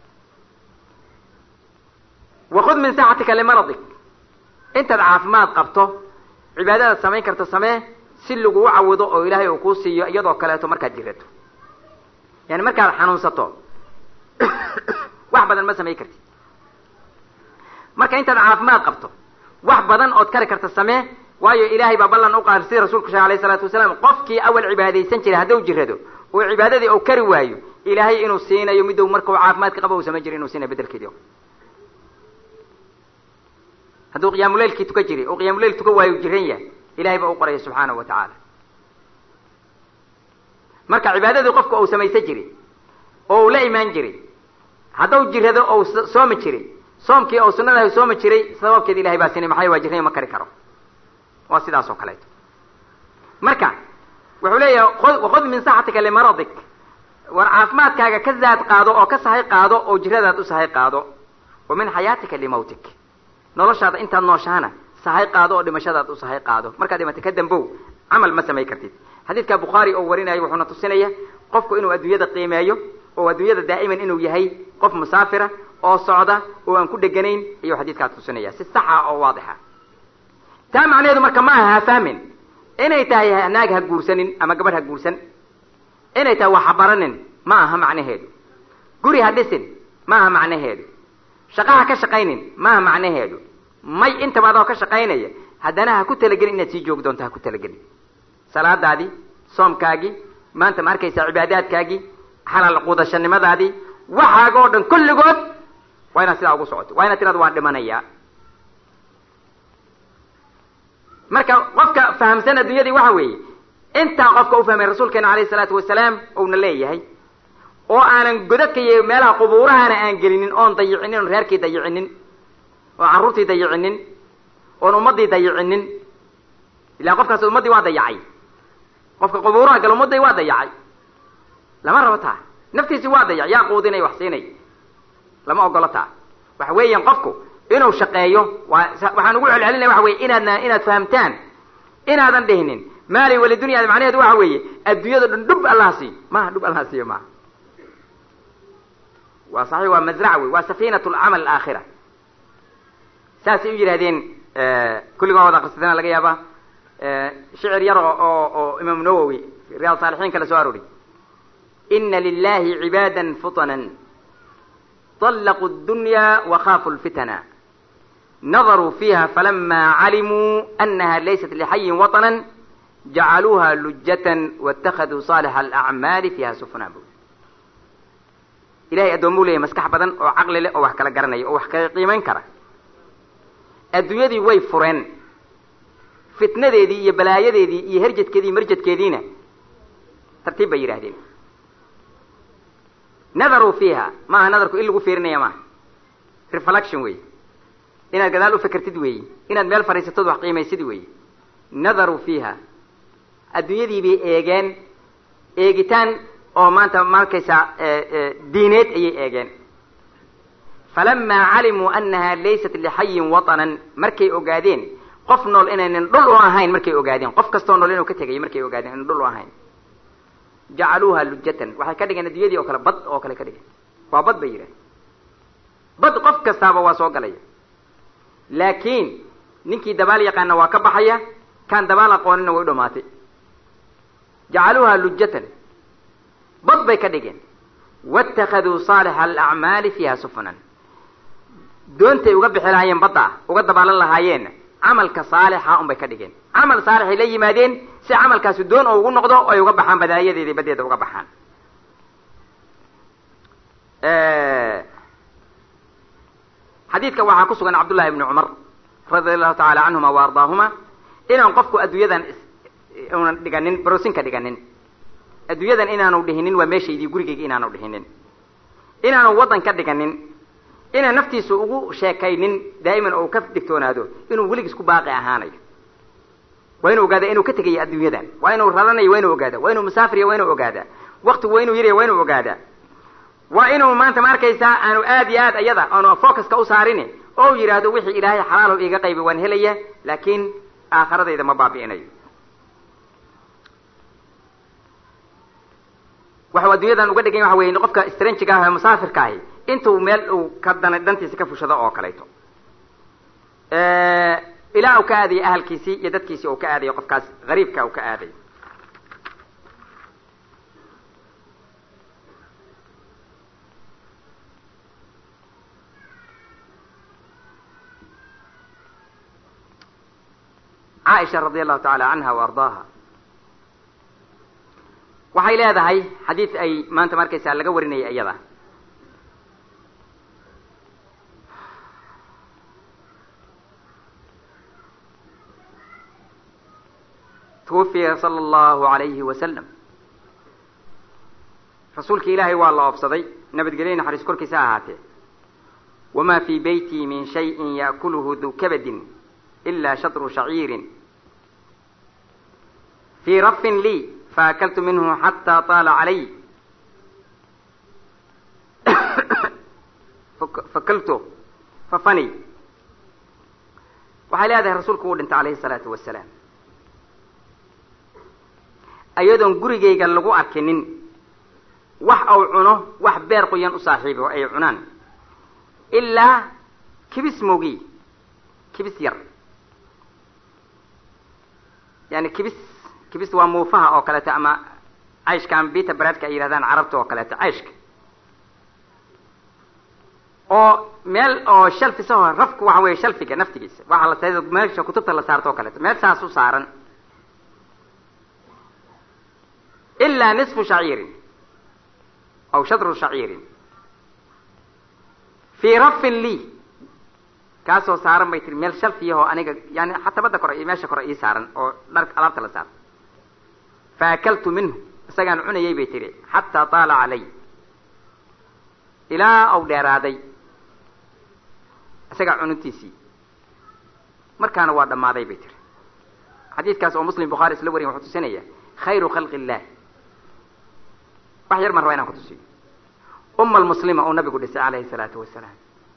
wakud min saaxatika limaradik intaad caafimaad qabto cibaadadaad samayn karto samee si lagugu cawido oo ilaahay uu kuu siiyo iyadoo kaleeto markaad jirato yani markaad xanuunsato wax badan ma samayn kartid marka intaad caafimaad qabto wax badan ood kari karta samee waayo ilaahay baa ballan u qaar sida rasuulku sheege alayh isalaatu wasalaam qofkii awal cibaadaysan jiray hadduu jirado oo cibaadadii uu kari waayo ilaahay inuu siinayo midou markau caafimaadka qaba u samayn jira inuu siinayo bedelkeedii hadduu qiyaamuleylkii tuka jiray oo qiyamuleyl tuka waayo jiran yahay ilahay baa u qoraya subxaanahu wa tacaala marka cibaadadii qofka uu samaysan jiray oo uu la imaan jiray hadduu jirado ou soomi jiray soomkii ou sunadaha soomi jiray sababkeed ilahay baa siinay maxay waa jirnay ma kari karo waa sidaas oo kaleeto marka wuxuu leeyahay wakud min saxatika limaradik war caafimaadkaaga ka zaad qaado oo ka sahay qaado oo jiradaad u sahay qaado wa min xayaatika limawtik noloshaada intaad nooshaana sahay qaado oo dhimashadaad u sahay qaado markaad dhimata ka dambow camal ma samay kartid xadiidka bukhaari oo warinayo wuxuuna tusinaya qofku inuu adduunyada qiimeeyo oo adduunyada daa'iman inuu yahay qof musaafira oo socda oo aan ku dheganayn ayuu xadiidkaas tusinaya si saxa oo waadixa taa macnaheedu marka ma aha ha fahmin inay tahay naag ha guursanin ama gabadh ha guursan inay tahay wax ha baranin ma aha macnaheedu guri ha dhisin ma aha macnaheedu shaqa ha ka shaqaynin ma aha macnaheedu may intaba adoo ka shaqaynaya haddana ha ku talagelin inaad sii joogi doonto ha ku talagelin salaadaadii soomkaagii maanta ma arkaysaa cibaadaadkaagii xalaal quudashanimadaadii waxaaga oo dhan kulligood waa inaad sidaa ugu socoto waa inaad tiraado waan dhimanayaa marka qofka fahamsan addunyadii waxa weeye intaa qofka u fahmay rasuulkeena alayhi salaatu wasalaam uuna leeyahay oo aanan godadka iyo meelaha qubuurahana aan gelinin oon dayicinin oon reerkii dayicinin oon carruurtii dayicinin oon ummaddii dayicinin ilaa qofkaas ummaddii waa dayacay qofka qubuuraha gala ummadday waa dayacay lama rabo taa naftiisi waa dayac yaa quudinay wax siinay lama ogolo taa waxa weeyaan qofku inuu shaqeeyo waa waxaan ugu celcelinaya waxa weye inaadna inaad fahamtaan inaadan dhihinin maali walidunya macnaheedu waxa weeye adduunyada dhan dhub allaha siiyo maha dhub allaha siiyo maha waa saxiix waa mazrac wey waa safiinat lcamal aakhira saasay u yidhahdeen kulligood wada akrisadana laga yaaba shicir yar oo oo oo imaam nawowi riyaad saalixiin kala soo arooriy ina lilahi cibaada fuطana طلqوا الدuنيا وخافوا الفتنا نظروا فيها فلما علموا أنها ليست لحي وطنا جعلوها لجة واتخذوا صالح الأعمال فيها سفنا bu ilahay addoomu leeyahy maskax badan oo caqli leh oo wax kala garanaya oo wax kala qiimayn kara adduunyadii way fureen fitnadeedii iyo balaayadeedii iyo herjadkeedii marjadkeediina tartiib bay yidhahdeen nadaruu fiiha maaha nadarku in lagu fiirinaya maaha reflection wey inaad gadaal u fekertid weeyi inaad meel fadhiisatood wax qiimaysid weeyi nadaruu fiiha adduunyadii bay eegeen eegitaan oo maanta markaysaa diineed ayay eegeen falamaa calimuu annaha laysat lixayin watanan markay ogaadeen qof nool inaynan dhul u ahayn markay ogaadeen qof kastoo nool inuu ka tegayo markay ogaadeen inan dhul u ahayn jacaluuha lujatan waxay ka dhigeen adduunyadii oo kale bad oo kale ka dhigeen waa bad bay yidhahen bad qof kastaaba waa soo galaya laakiin ninkii dabaal yaqaana waa ka baxaya kaan dabaal aqoonina way u dhamaatay jacaluuha lujatan bad bay ka dhigeen waاtakaduu saalixa alacmaali fiiha sufunan doontay uga bixi lahaayeen badda uga dabaalan lahaayeen camalka saalixa un bay ka dhigeen camal saalixay la yimaadeen si camalkaasi doon oo ugu noqdo o ay uga baxaan badaayadeeda baddeeda uga baxaan xadiidka waxaa ku sugan cabdullahi ibni cumar radia allahu tacaala canhuma wa ardaahuma inaan qofku adduunyadan unan dhiganin barosinka dhiganin adduunyadan inaanu dhihinin waa meeshaydii gurigayga inaanu dhihinin inaanu waddan ka dhiganin inaan naftiisa ugu sheekaynin daa'iman oo ka digtoonaado inuu weligiis ku baaqi ahaanayo waa inuu ogaada inuu ka tegayo adduunyadan waa inuu raranayo waa inuu ogaada waa inuu musaafiriya waa inuu ogaada waktigu waa inuu yarya waa inuu ogaada waa inuu maanta ma arkaysaa aanu aad iyo aad ayada aanu focuska u saarin oo yidhaahdo wixii ilaahay xalaalow iga qaybi waan helaya laakiin aakharadayda ma baabi'inayo waxau adduunyadan uga dhigan waxa wey qofka strangiga ah ee musaafirka ahi intuu meel uu ka dana dhantiisa ka fushado oo kaleeto ilaa uu ka aadayo ahalkiisii iyo dadkiisii uu ka aadayo qofkaas gariibka uu ka aadayo caaisha radi allahu tacaala canha wa ardaaha waxay leedahay xadiid ay maanta ma arkaysaa laga warinaya iyada twufiya sala allahu alayhi wasalam rasuulki ilaahay waa la oobsaday nabadgelyo naxariis korkiisa ahaatee wamaa fii beyti min shayin yaakuluhu du kabadin ila shatru shaciirin fii rafin lii faakaltu minhu xataa taala calay fakaltu fafani waxay leedahay rasuulku uu dhintay alayhi salaatu wasalaam ayadoon gurigayga lagu arkinin wax au cuno wax beer qoyan u saaxiibo ay cunaan ilaa kibis mogi kibis yar yani kibis kibis waa muufaha oo kaleeto ama cayshka ama bita baraadka ay yihahdaan carabta oo kaleeto cayshka oo meel oo shalfisaho rafku waxa weeye shalfiga naftigiisa waxa la sa meesha kutubta la saarto o kaleeto meel saas u saaran ilaa nisfu shaciirin aw shadru shaciirin fii rafin lii kaasoo saaran bay tiri meel shalfiyahoo aniga yani xatabada kore iyo meesha kore ii saaran oo dhar alaabta la saaro fa akaltu minhu isagaan cunayay bay tiri xataa taala calay ilaa au dheeraaday isagaa cununtiisii markaana waa dhammaaday bay tiri xadiidkaas oo muslim bukhaari isla wariyan wuxuu tusinaya khayru khalqi illah wax yar maan rabaa inaan ku tusiyo uma almuslima oo nabigu dhisay calayhi salaatu wasalaam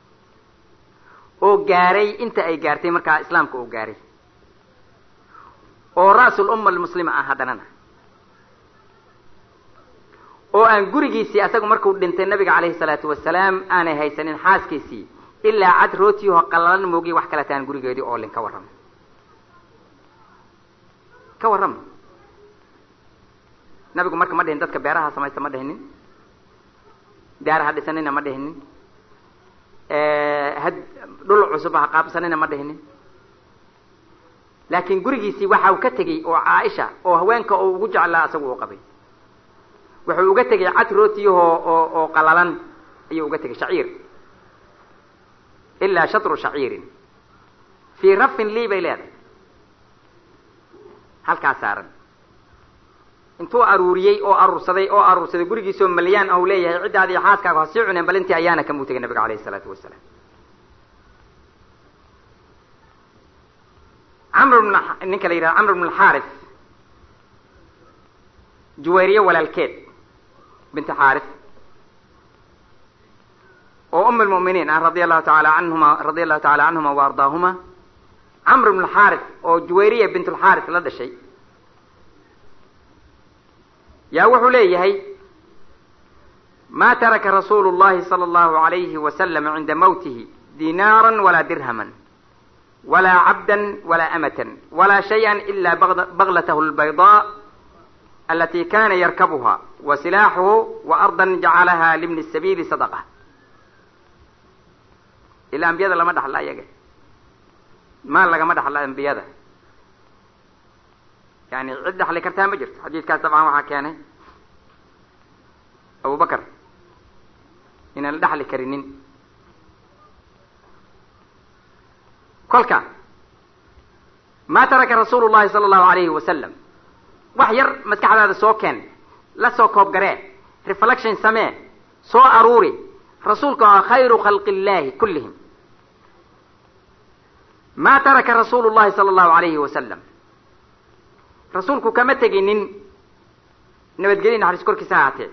oo gaaray inta ay gaartay markaa islaamka oo gaaray oo ra'sul umma almuslima ah haddanana oo aan gurigiisii asagu markuu dhintay nabiga calayhi salaatu wasalaam aanay haysanin xaaskiisii ilaa cad rootiyaho qallalan moogiy wax kale taan gurigeedii oo lin ka warrama ka warrama nabigu marka ma dhihin dadka beeraha samaysta ma dhihinin daaraha dhisanina ma dhihinin had dhul cusub ha qaabsanina ma dhihinin laakiin gurigiisii waxa uu ka tegey oo caaisha oo haweenka oo ugu jeclaa isagu uu qabay wuxuu uga tegay cad rootiyahoo oo oo qalalan ayuu uga tegay shaciir ilaa shatru shaciirin fii rafin lii bay leedahay halkaa saaran intuu aruuriyey oo aruursaday oo aruursaday gurigiisoo malyaan ah u leeyahay ciddaadi xaaskaaga ha sii cuneen bal intii ayaana kamuu tegay nabiga alayhi isalaatu wasalaam camr bn ninka la yidhaha camr bn alxaaris juwayriye walaalkeed binti xaaris oo um lmu'miniin ah radia allahu taala anhuma radia allahu taala canhuma wa ardaahuma camr bn alxaaris oo juwayriya bint lxaaris la dhashay yaa wuxuu leeyahay ma taraka rasuulu llahi sala allahu alayhi wasalam cinda mawtihi dinaara walaa dirhaman walaa cabdan walaa amatan walaa shayئa ila baglatah lbaydaa alati kana yarkabuha wa silaaxuhu wa ardan jacalaha libni sabiili sadaqa ila ambiyada lama dhaxla ayaga maal lagama dhaxla ambiyada yani cid dhaxli kartaa ma jirto xadiidkaas dabcan waxaa keenay abu bakar inaan la dhaxli karinin kolka ma taraka rasuulu llahi sala allahu alayhi wasalam wax yar maskaxdaada soo keen la soo koobgaree reflection samee soo aruuri rasuulka waa khayru khalqi illahi kullihim ma taraka rasuulu llahi sala allahu alayhi wasalam rasuulku kama teginin nabadgelya naxariis korkiisa ahaatee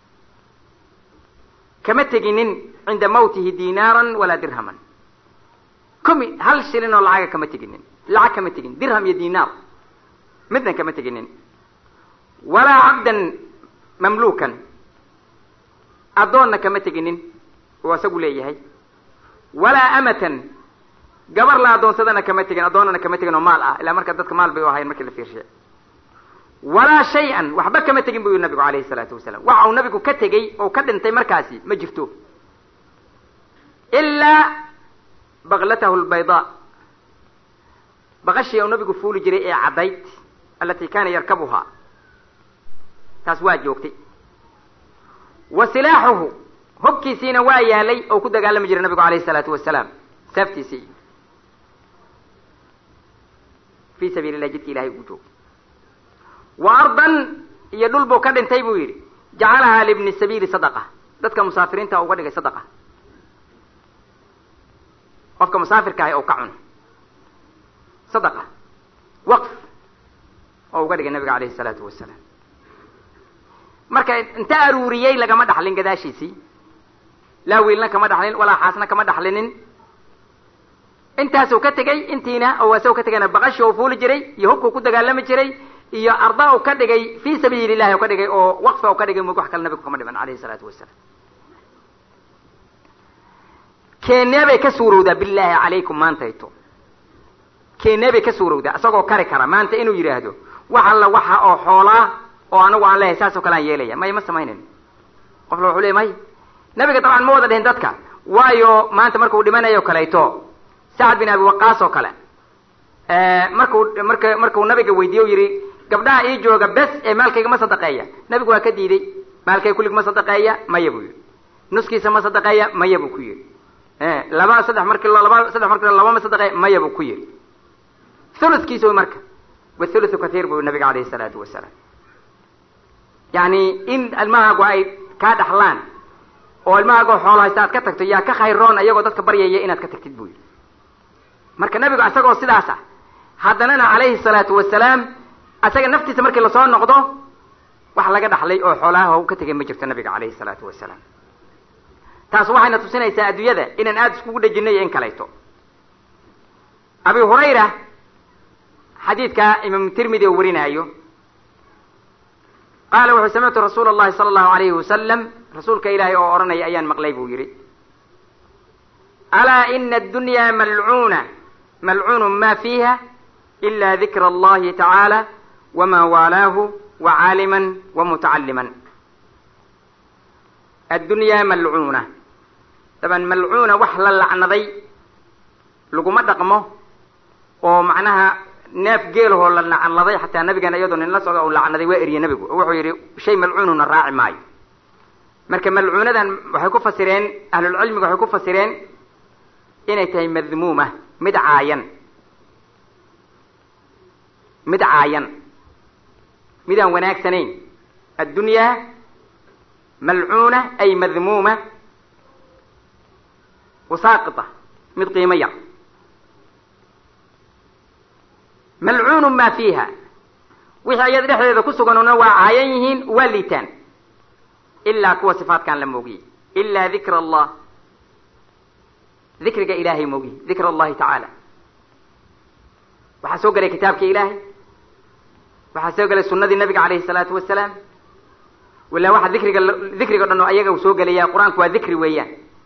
kama teginin cinda mawtihi dinaaran walaa dirhaman kumi hal shilin oo lacaga kama teginin lacag kama tegin dirham iyo dinaar midna kama teginin walaa cabdan mamluukan addoonna kama teginin oo isagu leeyahay walaa amatan gabar la addoonsadana kama tegin addoonnana kama tegin oo maal ah ilaa marka dadka maal bay u ahayen markii la fiirshay walaa shay-an waxba kama tegin bu yuri nabigu alayhi salaatu wasalaam waxa uu nabigu ka tegey oo ka dhintay markaasi ma jirto ilaa baklatahu lbaydaa baqashii uu nabigu fuuli jiray ee caddayd alati kana yarkabuhaa taas waa joogtay wa silaaxuhu hobkiisiina waa yaalay oo ku dagaalami jiray nabigu alayhi salaatu wasalaam saaftiisii fi sabiili lah jidka ilahay ugu joogay wa ardan iyo dhul buu ka dhintay buu yidhi jacalahaa libni sabiili sadaqa dadka musaafiriinta uga dhigay sadaqa qofka musaafirka ahi ou ka cuno sadaqa waqf oo uga dhigay nabiga alayhi salaatu wasalaam marka inta aruuriyey lagama dhaxlin gadaashiisii laa wiilna kama dhaxlin walaa xaasna kama dhaxlinin intaasuu ka tegey intiina oo asagoo ka tegayna baqashi oo fuuli jiray iyo hubkuu ku dagaalami jiray iyo arda u ka dhigay fi sabiili llahi u ka dhigay oo waqfa u ka dhigay mug wax kale nabigu kama dhiman alayhi salaatu wasalaam keenee bay ka suurowdaa billahi calaykum maantayto keenee bay ka suurowdaa isagoo kari kara maanta inuu yidhaahdo wax alla waxa oo xoolaa oo anagu aan lehay saas oo kale aan yeelaya may ma samaynayn qofla wuxuu leey may nabiga dabcan ma wada dhihin dadka waayo maanta markuu dhimanayo kaleeto sacad bin abi waqaas oo kale markuu marka markuu nabiga weydiiye u yidhi gabdhaha ii jooga bes ee maalkayga ma sadaqeeya nabigu waa ka diiday maalkayga kullig ma sadaqeeya maya buu yidhi nuskiisa ma sadaqeeya maya buu ku yidhi laba saddex marki laba saddex marki labama sadaqe maya buu ku yiri thuluthkiisa way marka wathuluthu kathiir buu nabiga alayhi salaatu wasalaam yani in ilmahaagu ay kaa dhaxlaan oo ilmahaagoo xoolo haysta aad ka tagto yaa ka khayroon iyagoo dadka baryaya inaad ka tagtid buu yidhi marka nabigu isagoo sidaas ah haddanana calayhi salaatu wasalaam isaga naftiisa markii lasoo noqdo wax laga dhaxlay oo xoolaha u ka tegay ma jirto nabiga calayhi salaatu wasalaam taas waxayna tusinaysaa adduunyada inaan aada iskugu dhejinay in kalayto abi hurayra xadiidka imaamu tirmidi oo warinaayo qaala wuxuu samictu rasuula allahi sala allahu alayhi wasalam rasuulka ilaahay oo odhanaya ayaan maqlay buu yidhi alaa ina addunyaa malcuuna malcuunun ma fiiha ila dikra allahi tacaala wama waalaahu wa caaliman wa mutacalliman addunyaa malcuuna daban malcuuna wax la lacnaday laguma dhaqmo oo macnaha neef geelahoo la lacnaday xataa nabigeena iyadoo nin la socda uu lacnaday waa eriye nabigu oo wuxuu yidhi shay malcuununa raaci maayo marka malcuunadan waxay ku fasireen ahlulcilmiga waxay ku fasireen inay tahay madmuuma mid caayan mid caayan midaan wanaagsanayn addunyaa malcuuna ay madmuuma wasaaqita mid qiimo yar malcuunu maa fiiha wixii ayada dhexdeeda ku suganuna waa caayan yihiin waa liitaan ilaa kuwa sifaatkaan la moogiyey ilaa dikra allah dikriga ilaahay moogiye dikr allahi tacaala waxaa soo gelay kitaabkii ilaahay waxaa soo gelay sunadii nabiga alayhi salaatu wasalaam wala waxa dikriga dikriga o dhan oo ayaga soo gelaya qur-aanku waa dikri weeyaan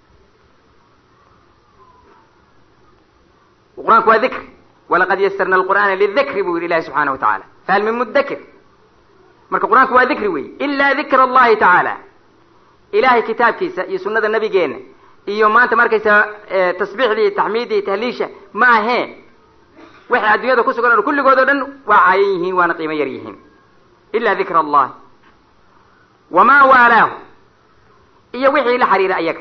qur-aanku waa dikri walaqad yasarna alqur'aana lidikri buu yihi ilahi subxaana wa tacaala fahal min mudakir marka qur-aanku waa dikri wey ila dikr allahi tacaala ilahay kitaabkiisa iyo sunada nabigeena iyo maanta markaysa tasbiixdii taxmiiddii tahliisha ma ahee waxay adduunyada ku sugan kulligood oo dhan waa caayan yihiin waana qiimo yar yihiin ila dikra allahi wamaa waalaahu iyo wixii la xiriira ayaga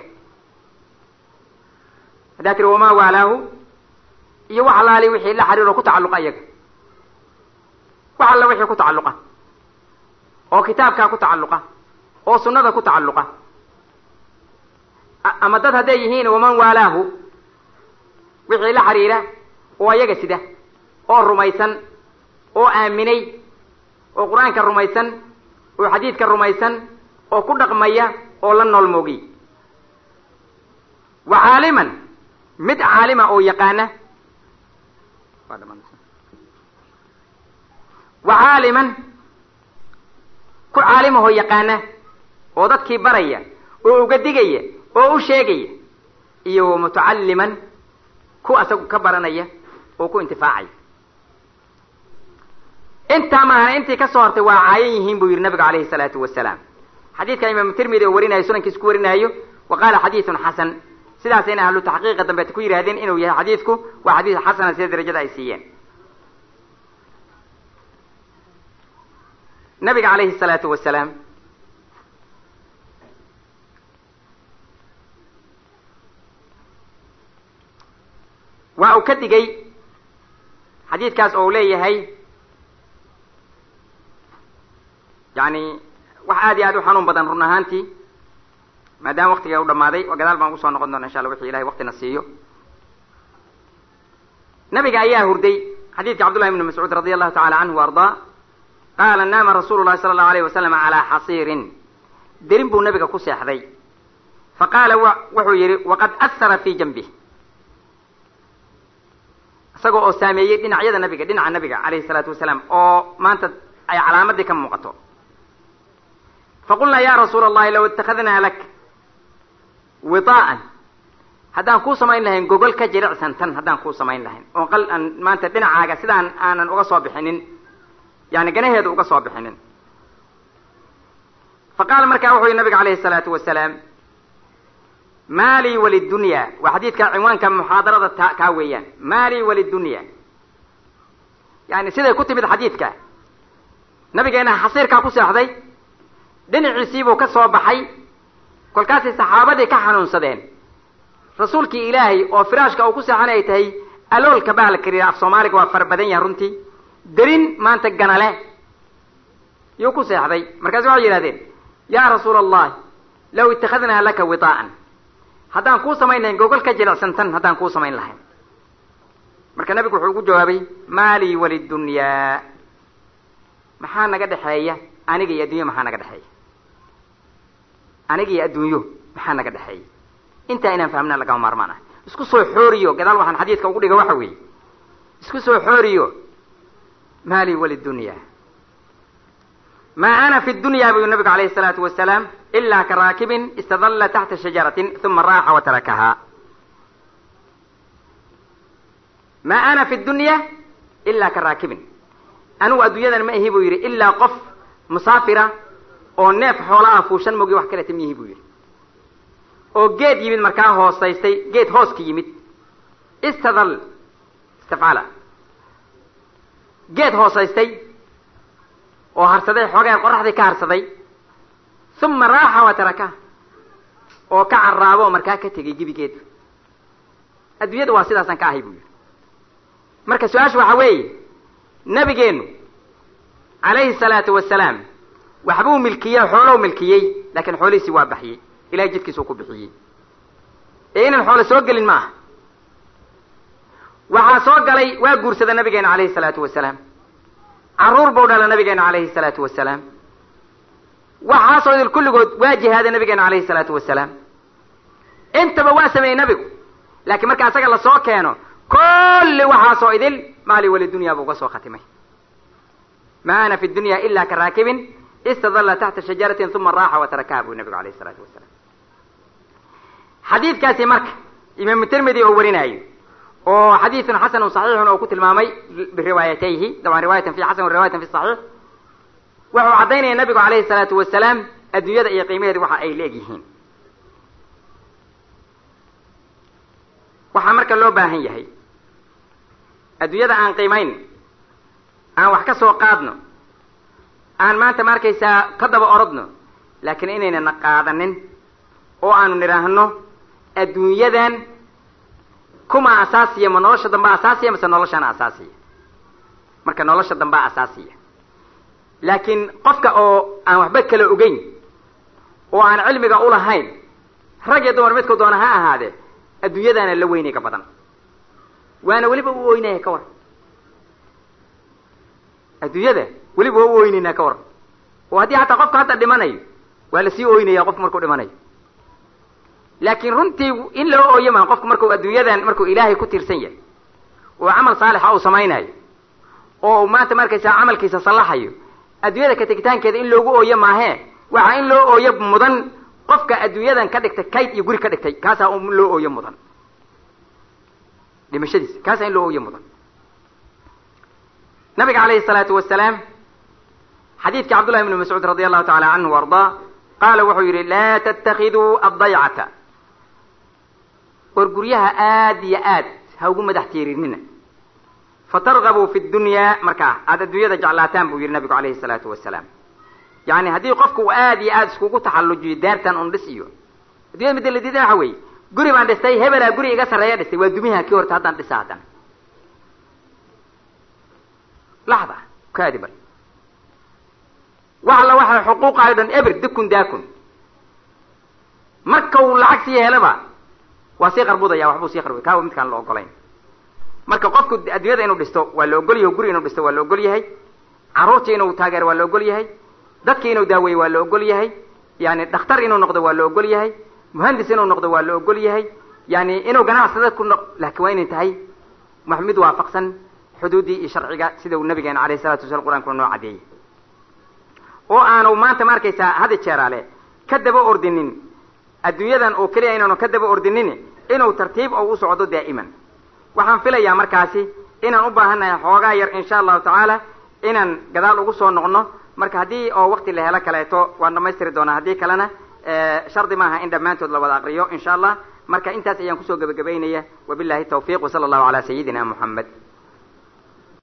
haddaa tiri wamaa waalaahu iyo wax alaali wixii la xiriiro ku tacalluqa ayaga wax alla wixii ku tacalluqa oo kitaabkaa ku tacalluqa oo sunnada ku tacalluqa ama dad hadday yihiin waman waalaahu wixii la xiriira oo ayaga sida oo rumaysan oo aaminay oo qur-aanka rumaysan oo xadiidka rumaysan oo ku dhaqmaya oo la nool moogiy wa caaliman mid caalima oo yaqaana wa caaliman ku caalimahoo yaqaana oo dadkii baraya oo uga digaya oo u sheegaya iyo wa mutacalliman ku asagu ka baranaya oo ku intifaacaya intaa maahana intii ka soo hortay waa caayan yihiin buu yidhi nabigu alayhi salaatu wasalaam xadiidka imaamu tirmidi oo warinayo sunankiisa ku warinaayo wa qaala xadiidun xasan sidaasayna ahlu taxqiiqa dambeeta ku yidhahdeen inuu yahay xadiidku waa xadiid xasana sida darajada ay siiyeen nabiga calayhi salaatu wasalaam waa uu ka digay xadiidkaas oo u leeyahay yani wax aad iyo aad u xanuun badan run ahaantii maadaama waktiga u dhamaaday oo gadaal baan usoo noqon doona insha alla wixii ilahay waktina siiyo nabiga ayaa hurday xadiidka cabdullahi ibni mascuud radi allahu tacala canhu wa ardaa qaala naama rasuulu llahi sala allahu alayh wasalam calaa xasiirin derin buu nabiga ku seexday fa qaala wuxuu yihi waqad ahara fi janbih isagoo oo saameeyey dhinacyada nabiga dhinaca nabiga alayhi salaatu wasalaam oo maanta ay calaamadii ka muuqato faqulnaa ya rasuula allahi law itakadnaa lak widaa'an haddaan kuu samayn lahayn gogol ka jiricsan tan haddaan kuu samayn lahayn oo qal aan maanta dhinacaaga sidaan aanan uga soo bixinin yani ganaheedu uga soo bixinin fa qaala markaa wuxuu yihi nabiga alayhi salaatu wasalaam maalii walidunya waa xadiidka cinwaanka muxaadarada ta kaa weeyaan maalii walidunya yani siday ku timid xadiidka nabigeena xasiirkaa ku seexday dhinaciisiibuu ka soo baxay kolkaasay saxaabadii ka xanuunsadeen rasuulkii ilaahay oo firaashka uu ku seexan ay tahay aloolka baa la kariira af soomaaliga waa fara badan yahay runtii derin maanta ganale yuu ku seexday markaasu waxay yidhahdeen yaa rasuula allahi law ittakhadnaa laka widaa'an haddaan kuu samayn lahayn gogol ka jilicsantan haddaan kuu samayn lahayn marka nabigu wuxuu ugu jawaabay maalii walidunyaa maxaa naga dhexeeya aniga iyo adduunyo maxaa naga dhexeeya aniga iyo adduunyo maxaa naga dhexeeya intaa inaan fahmnaa lagama maarmaan ah isku soo xooriyo gadaal waxaan xadiidka ugu dhiga waxa weeye isku soo xooriyo maalii walidunyaa maa ana fi dunya buu nabigu alayhi الsalaatu wasalaam ilaa ka raakibin istadalla taxta shajaratin uma raaxa watarakahaa maa ana fi dunya ilaa ka raakibin anigu adduunyadan ma ahi buu yidhi ilaa qof musaafira oo neef xoola ah fuushan mogi wax kaleta miyihi buu yidhi oo geed yimid markaa hoosaystay geed hoos ka yimid istadal istafcala geed hoosaystay oo harsaday xoogeen qoraxdii ka harsaday uma raaxa wa taraka oo ka carraabo oo markaa ka tegay gebigeedu adduunyada waa sidaasaan ka ahay buu yidhi marka su-aasha waxaa weeye nabigeenu calayhi salaatu wasalaam waxbuu milkiyey xoolow milkiyey laakiin xoolihiisii waa baxiyey ilahay jidkiisuu ku bixiyey ee inaan xoolo soo gelin ma aha waxaa soo galay waa guursada nabigeena calayhi salaatu wasalaam carruur buu dhala nabigeena calayhi salaatu wasalaam waxaasoo idil kulligood waa jihaada nabigeena calayhi salaatu wasalaam intaba waa sameeyey nabigu laakiin marka asaga lasoo keeno kulli waxaasoo idil maali walidunya buu uga soo khatimay ma ana fi dunya ila ka raakibin istadalla taxta shajaratin uma raaxa watarakaha buu nabigu alayhi salaatu wasalaam xadiidkaasi marka imaamu tirmidi oo warinaayo oo xadiidun xasanun saxiixun oo ku tilmaamay biriwaayatayhi daban riwaayatan fi xasan riwaayatan fi saxiix wuxuu caddaynaya nabigu calayhi salaatu wasalaam adduunyada iyo qiimaheedu waxa ay la-eg yihiin waxaa marka loo baahan yahay adduunyada aan qiimayn aan wax ka soo qaadno aan maanta ma arkaysaa ka daba orodno laakiin inaynana qaadanin oo aanu nidhaahno adduunyadan kuma asaasiya ma nolosha dambaa asaasiya mase noloshana asaasiya marka nolosha dambaa asaasiya laakiin qofka oo aan waxba kala ogeyn oo aan cilmiga ulahayn rag iyo dumar midku doona ha ahaadee adduunyadaana la weynay ka badan waana weliba u oynaya ka war adduunyada weliba waa u oynaynaa ka war oo haddii hataa qofka hadda dhimanayo waa lasii oynaya qofku markuu dhimanayo laakiin runtii in loo ooyo maa qofku markuu adduunyadan markuu ilaahay ku tiirsan yahay oo camal saalixa uu samaynayo oo uu maanta markaysaa camalkiisa sallaxayo adduunyada ka tegitaankeeda in loogu ooyo maahee waxaa in loo ooyo mudan qofka adduunyadan ka dhigtay kayd iyo guri ka dhigtay kaasaa un loo ooyo mudan dhimashadiisa kaasaa in loo ooyo mudan nabiga calayhi salaatu wasalaam xadiidkii cabdullahi ibnu mascuud radi allahu taala canhu wa ardaa qaala wuxuu yidhi laa tattakiduu addaycata war guryaha aad iyo aad ha ugu madax tiirinina fatargabuu fi dunyaa markaa aada adduunyada jeclaataan buu yidhi nabigu calayhi salaatu wasalaam yani haddii qofku uu aad iyo aad iskugu taxallujiyo daartan un dhis iyo addunyada midda la diidan waxa weeye guri baan dhistay hebelaa guri iga sarreeya dhistay waa dumiha kii horta haddaan dhisa haddana laxda kaadiban wax alla waxay xuquuqayo dhan eber dukun daakun marka uu lacag sii helaba waa sii qarbudaya waxbuu sii qarbuday kaa midkaan la ogolayn marka qofku adduunyada inuu dhisto waa la ogol yahay guri inuu dhisto waa la ogol yahay carruurtii inuu taageero waa la ogol yahay dadkii inuu daaweeyo waa la ogol yahay yani dhakhtar inuu noqdo waa la ogol yahay muhandis inuu noqdo waa la ogol yahay yani inuu ganacsada ku noq laakiin waa inay tahay wax mid waafaqsan xuduuddii iyo sharciga sida uu nabigeena alayh salatu wasala qur'ankuna noo caddeeyey oo aanu maanta ma arkaysaa hadi jeeraale ka daba ordinin adduunyadan oo keliya inaanu ka daba ordinin inuu tartiib oo u socdo daa'iman waxaan filayaa markaasi inaan u baahannahay xoogaa yar insha allahu tacaala inaan gadaal ugu soo noqno marka haddii oo wakti la helo kaleeto waan dhamaystiri doonaa haddii kalena shardi maaha in dhammaantood la wada aqriyo insha allah marka intaas ayaan kusoo gebagabaynaya wabillahi tawfiiq wasala allahu calaa sayidina moxamed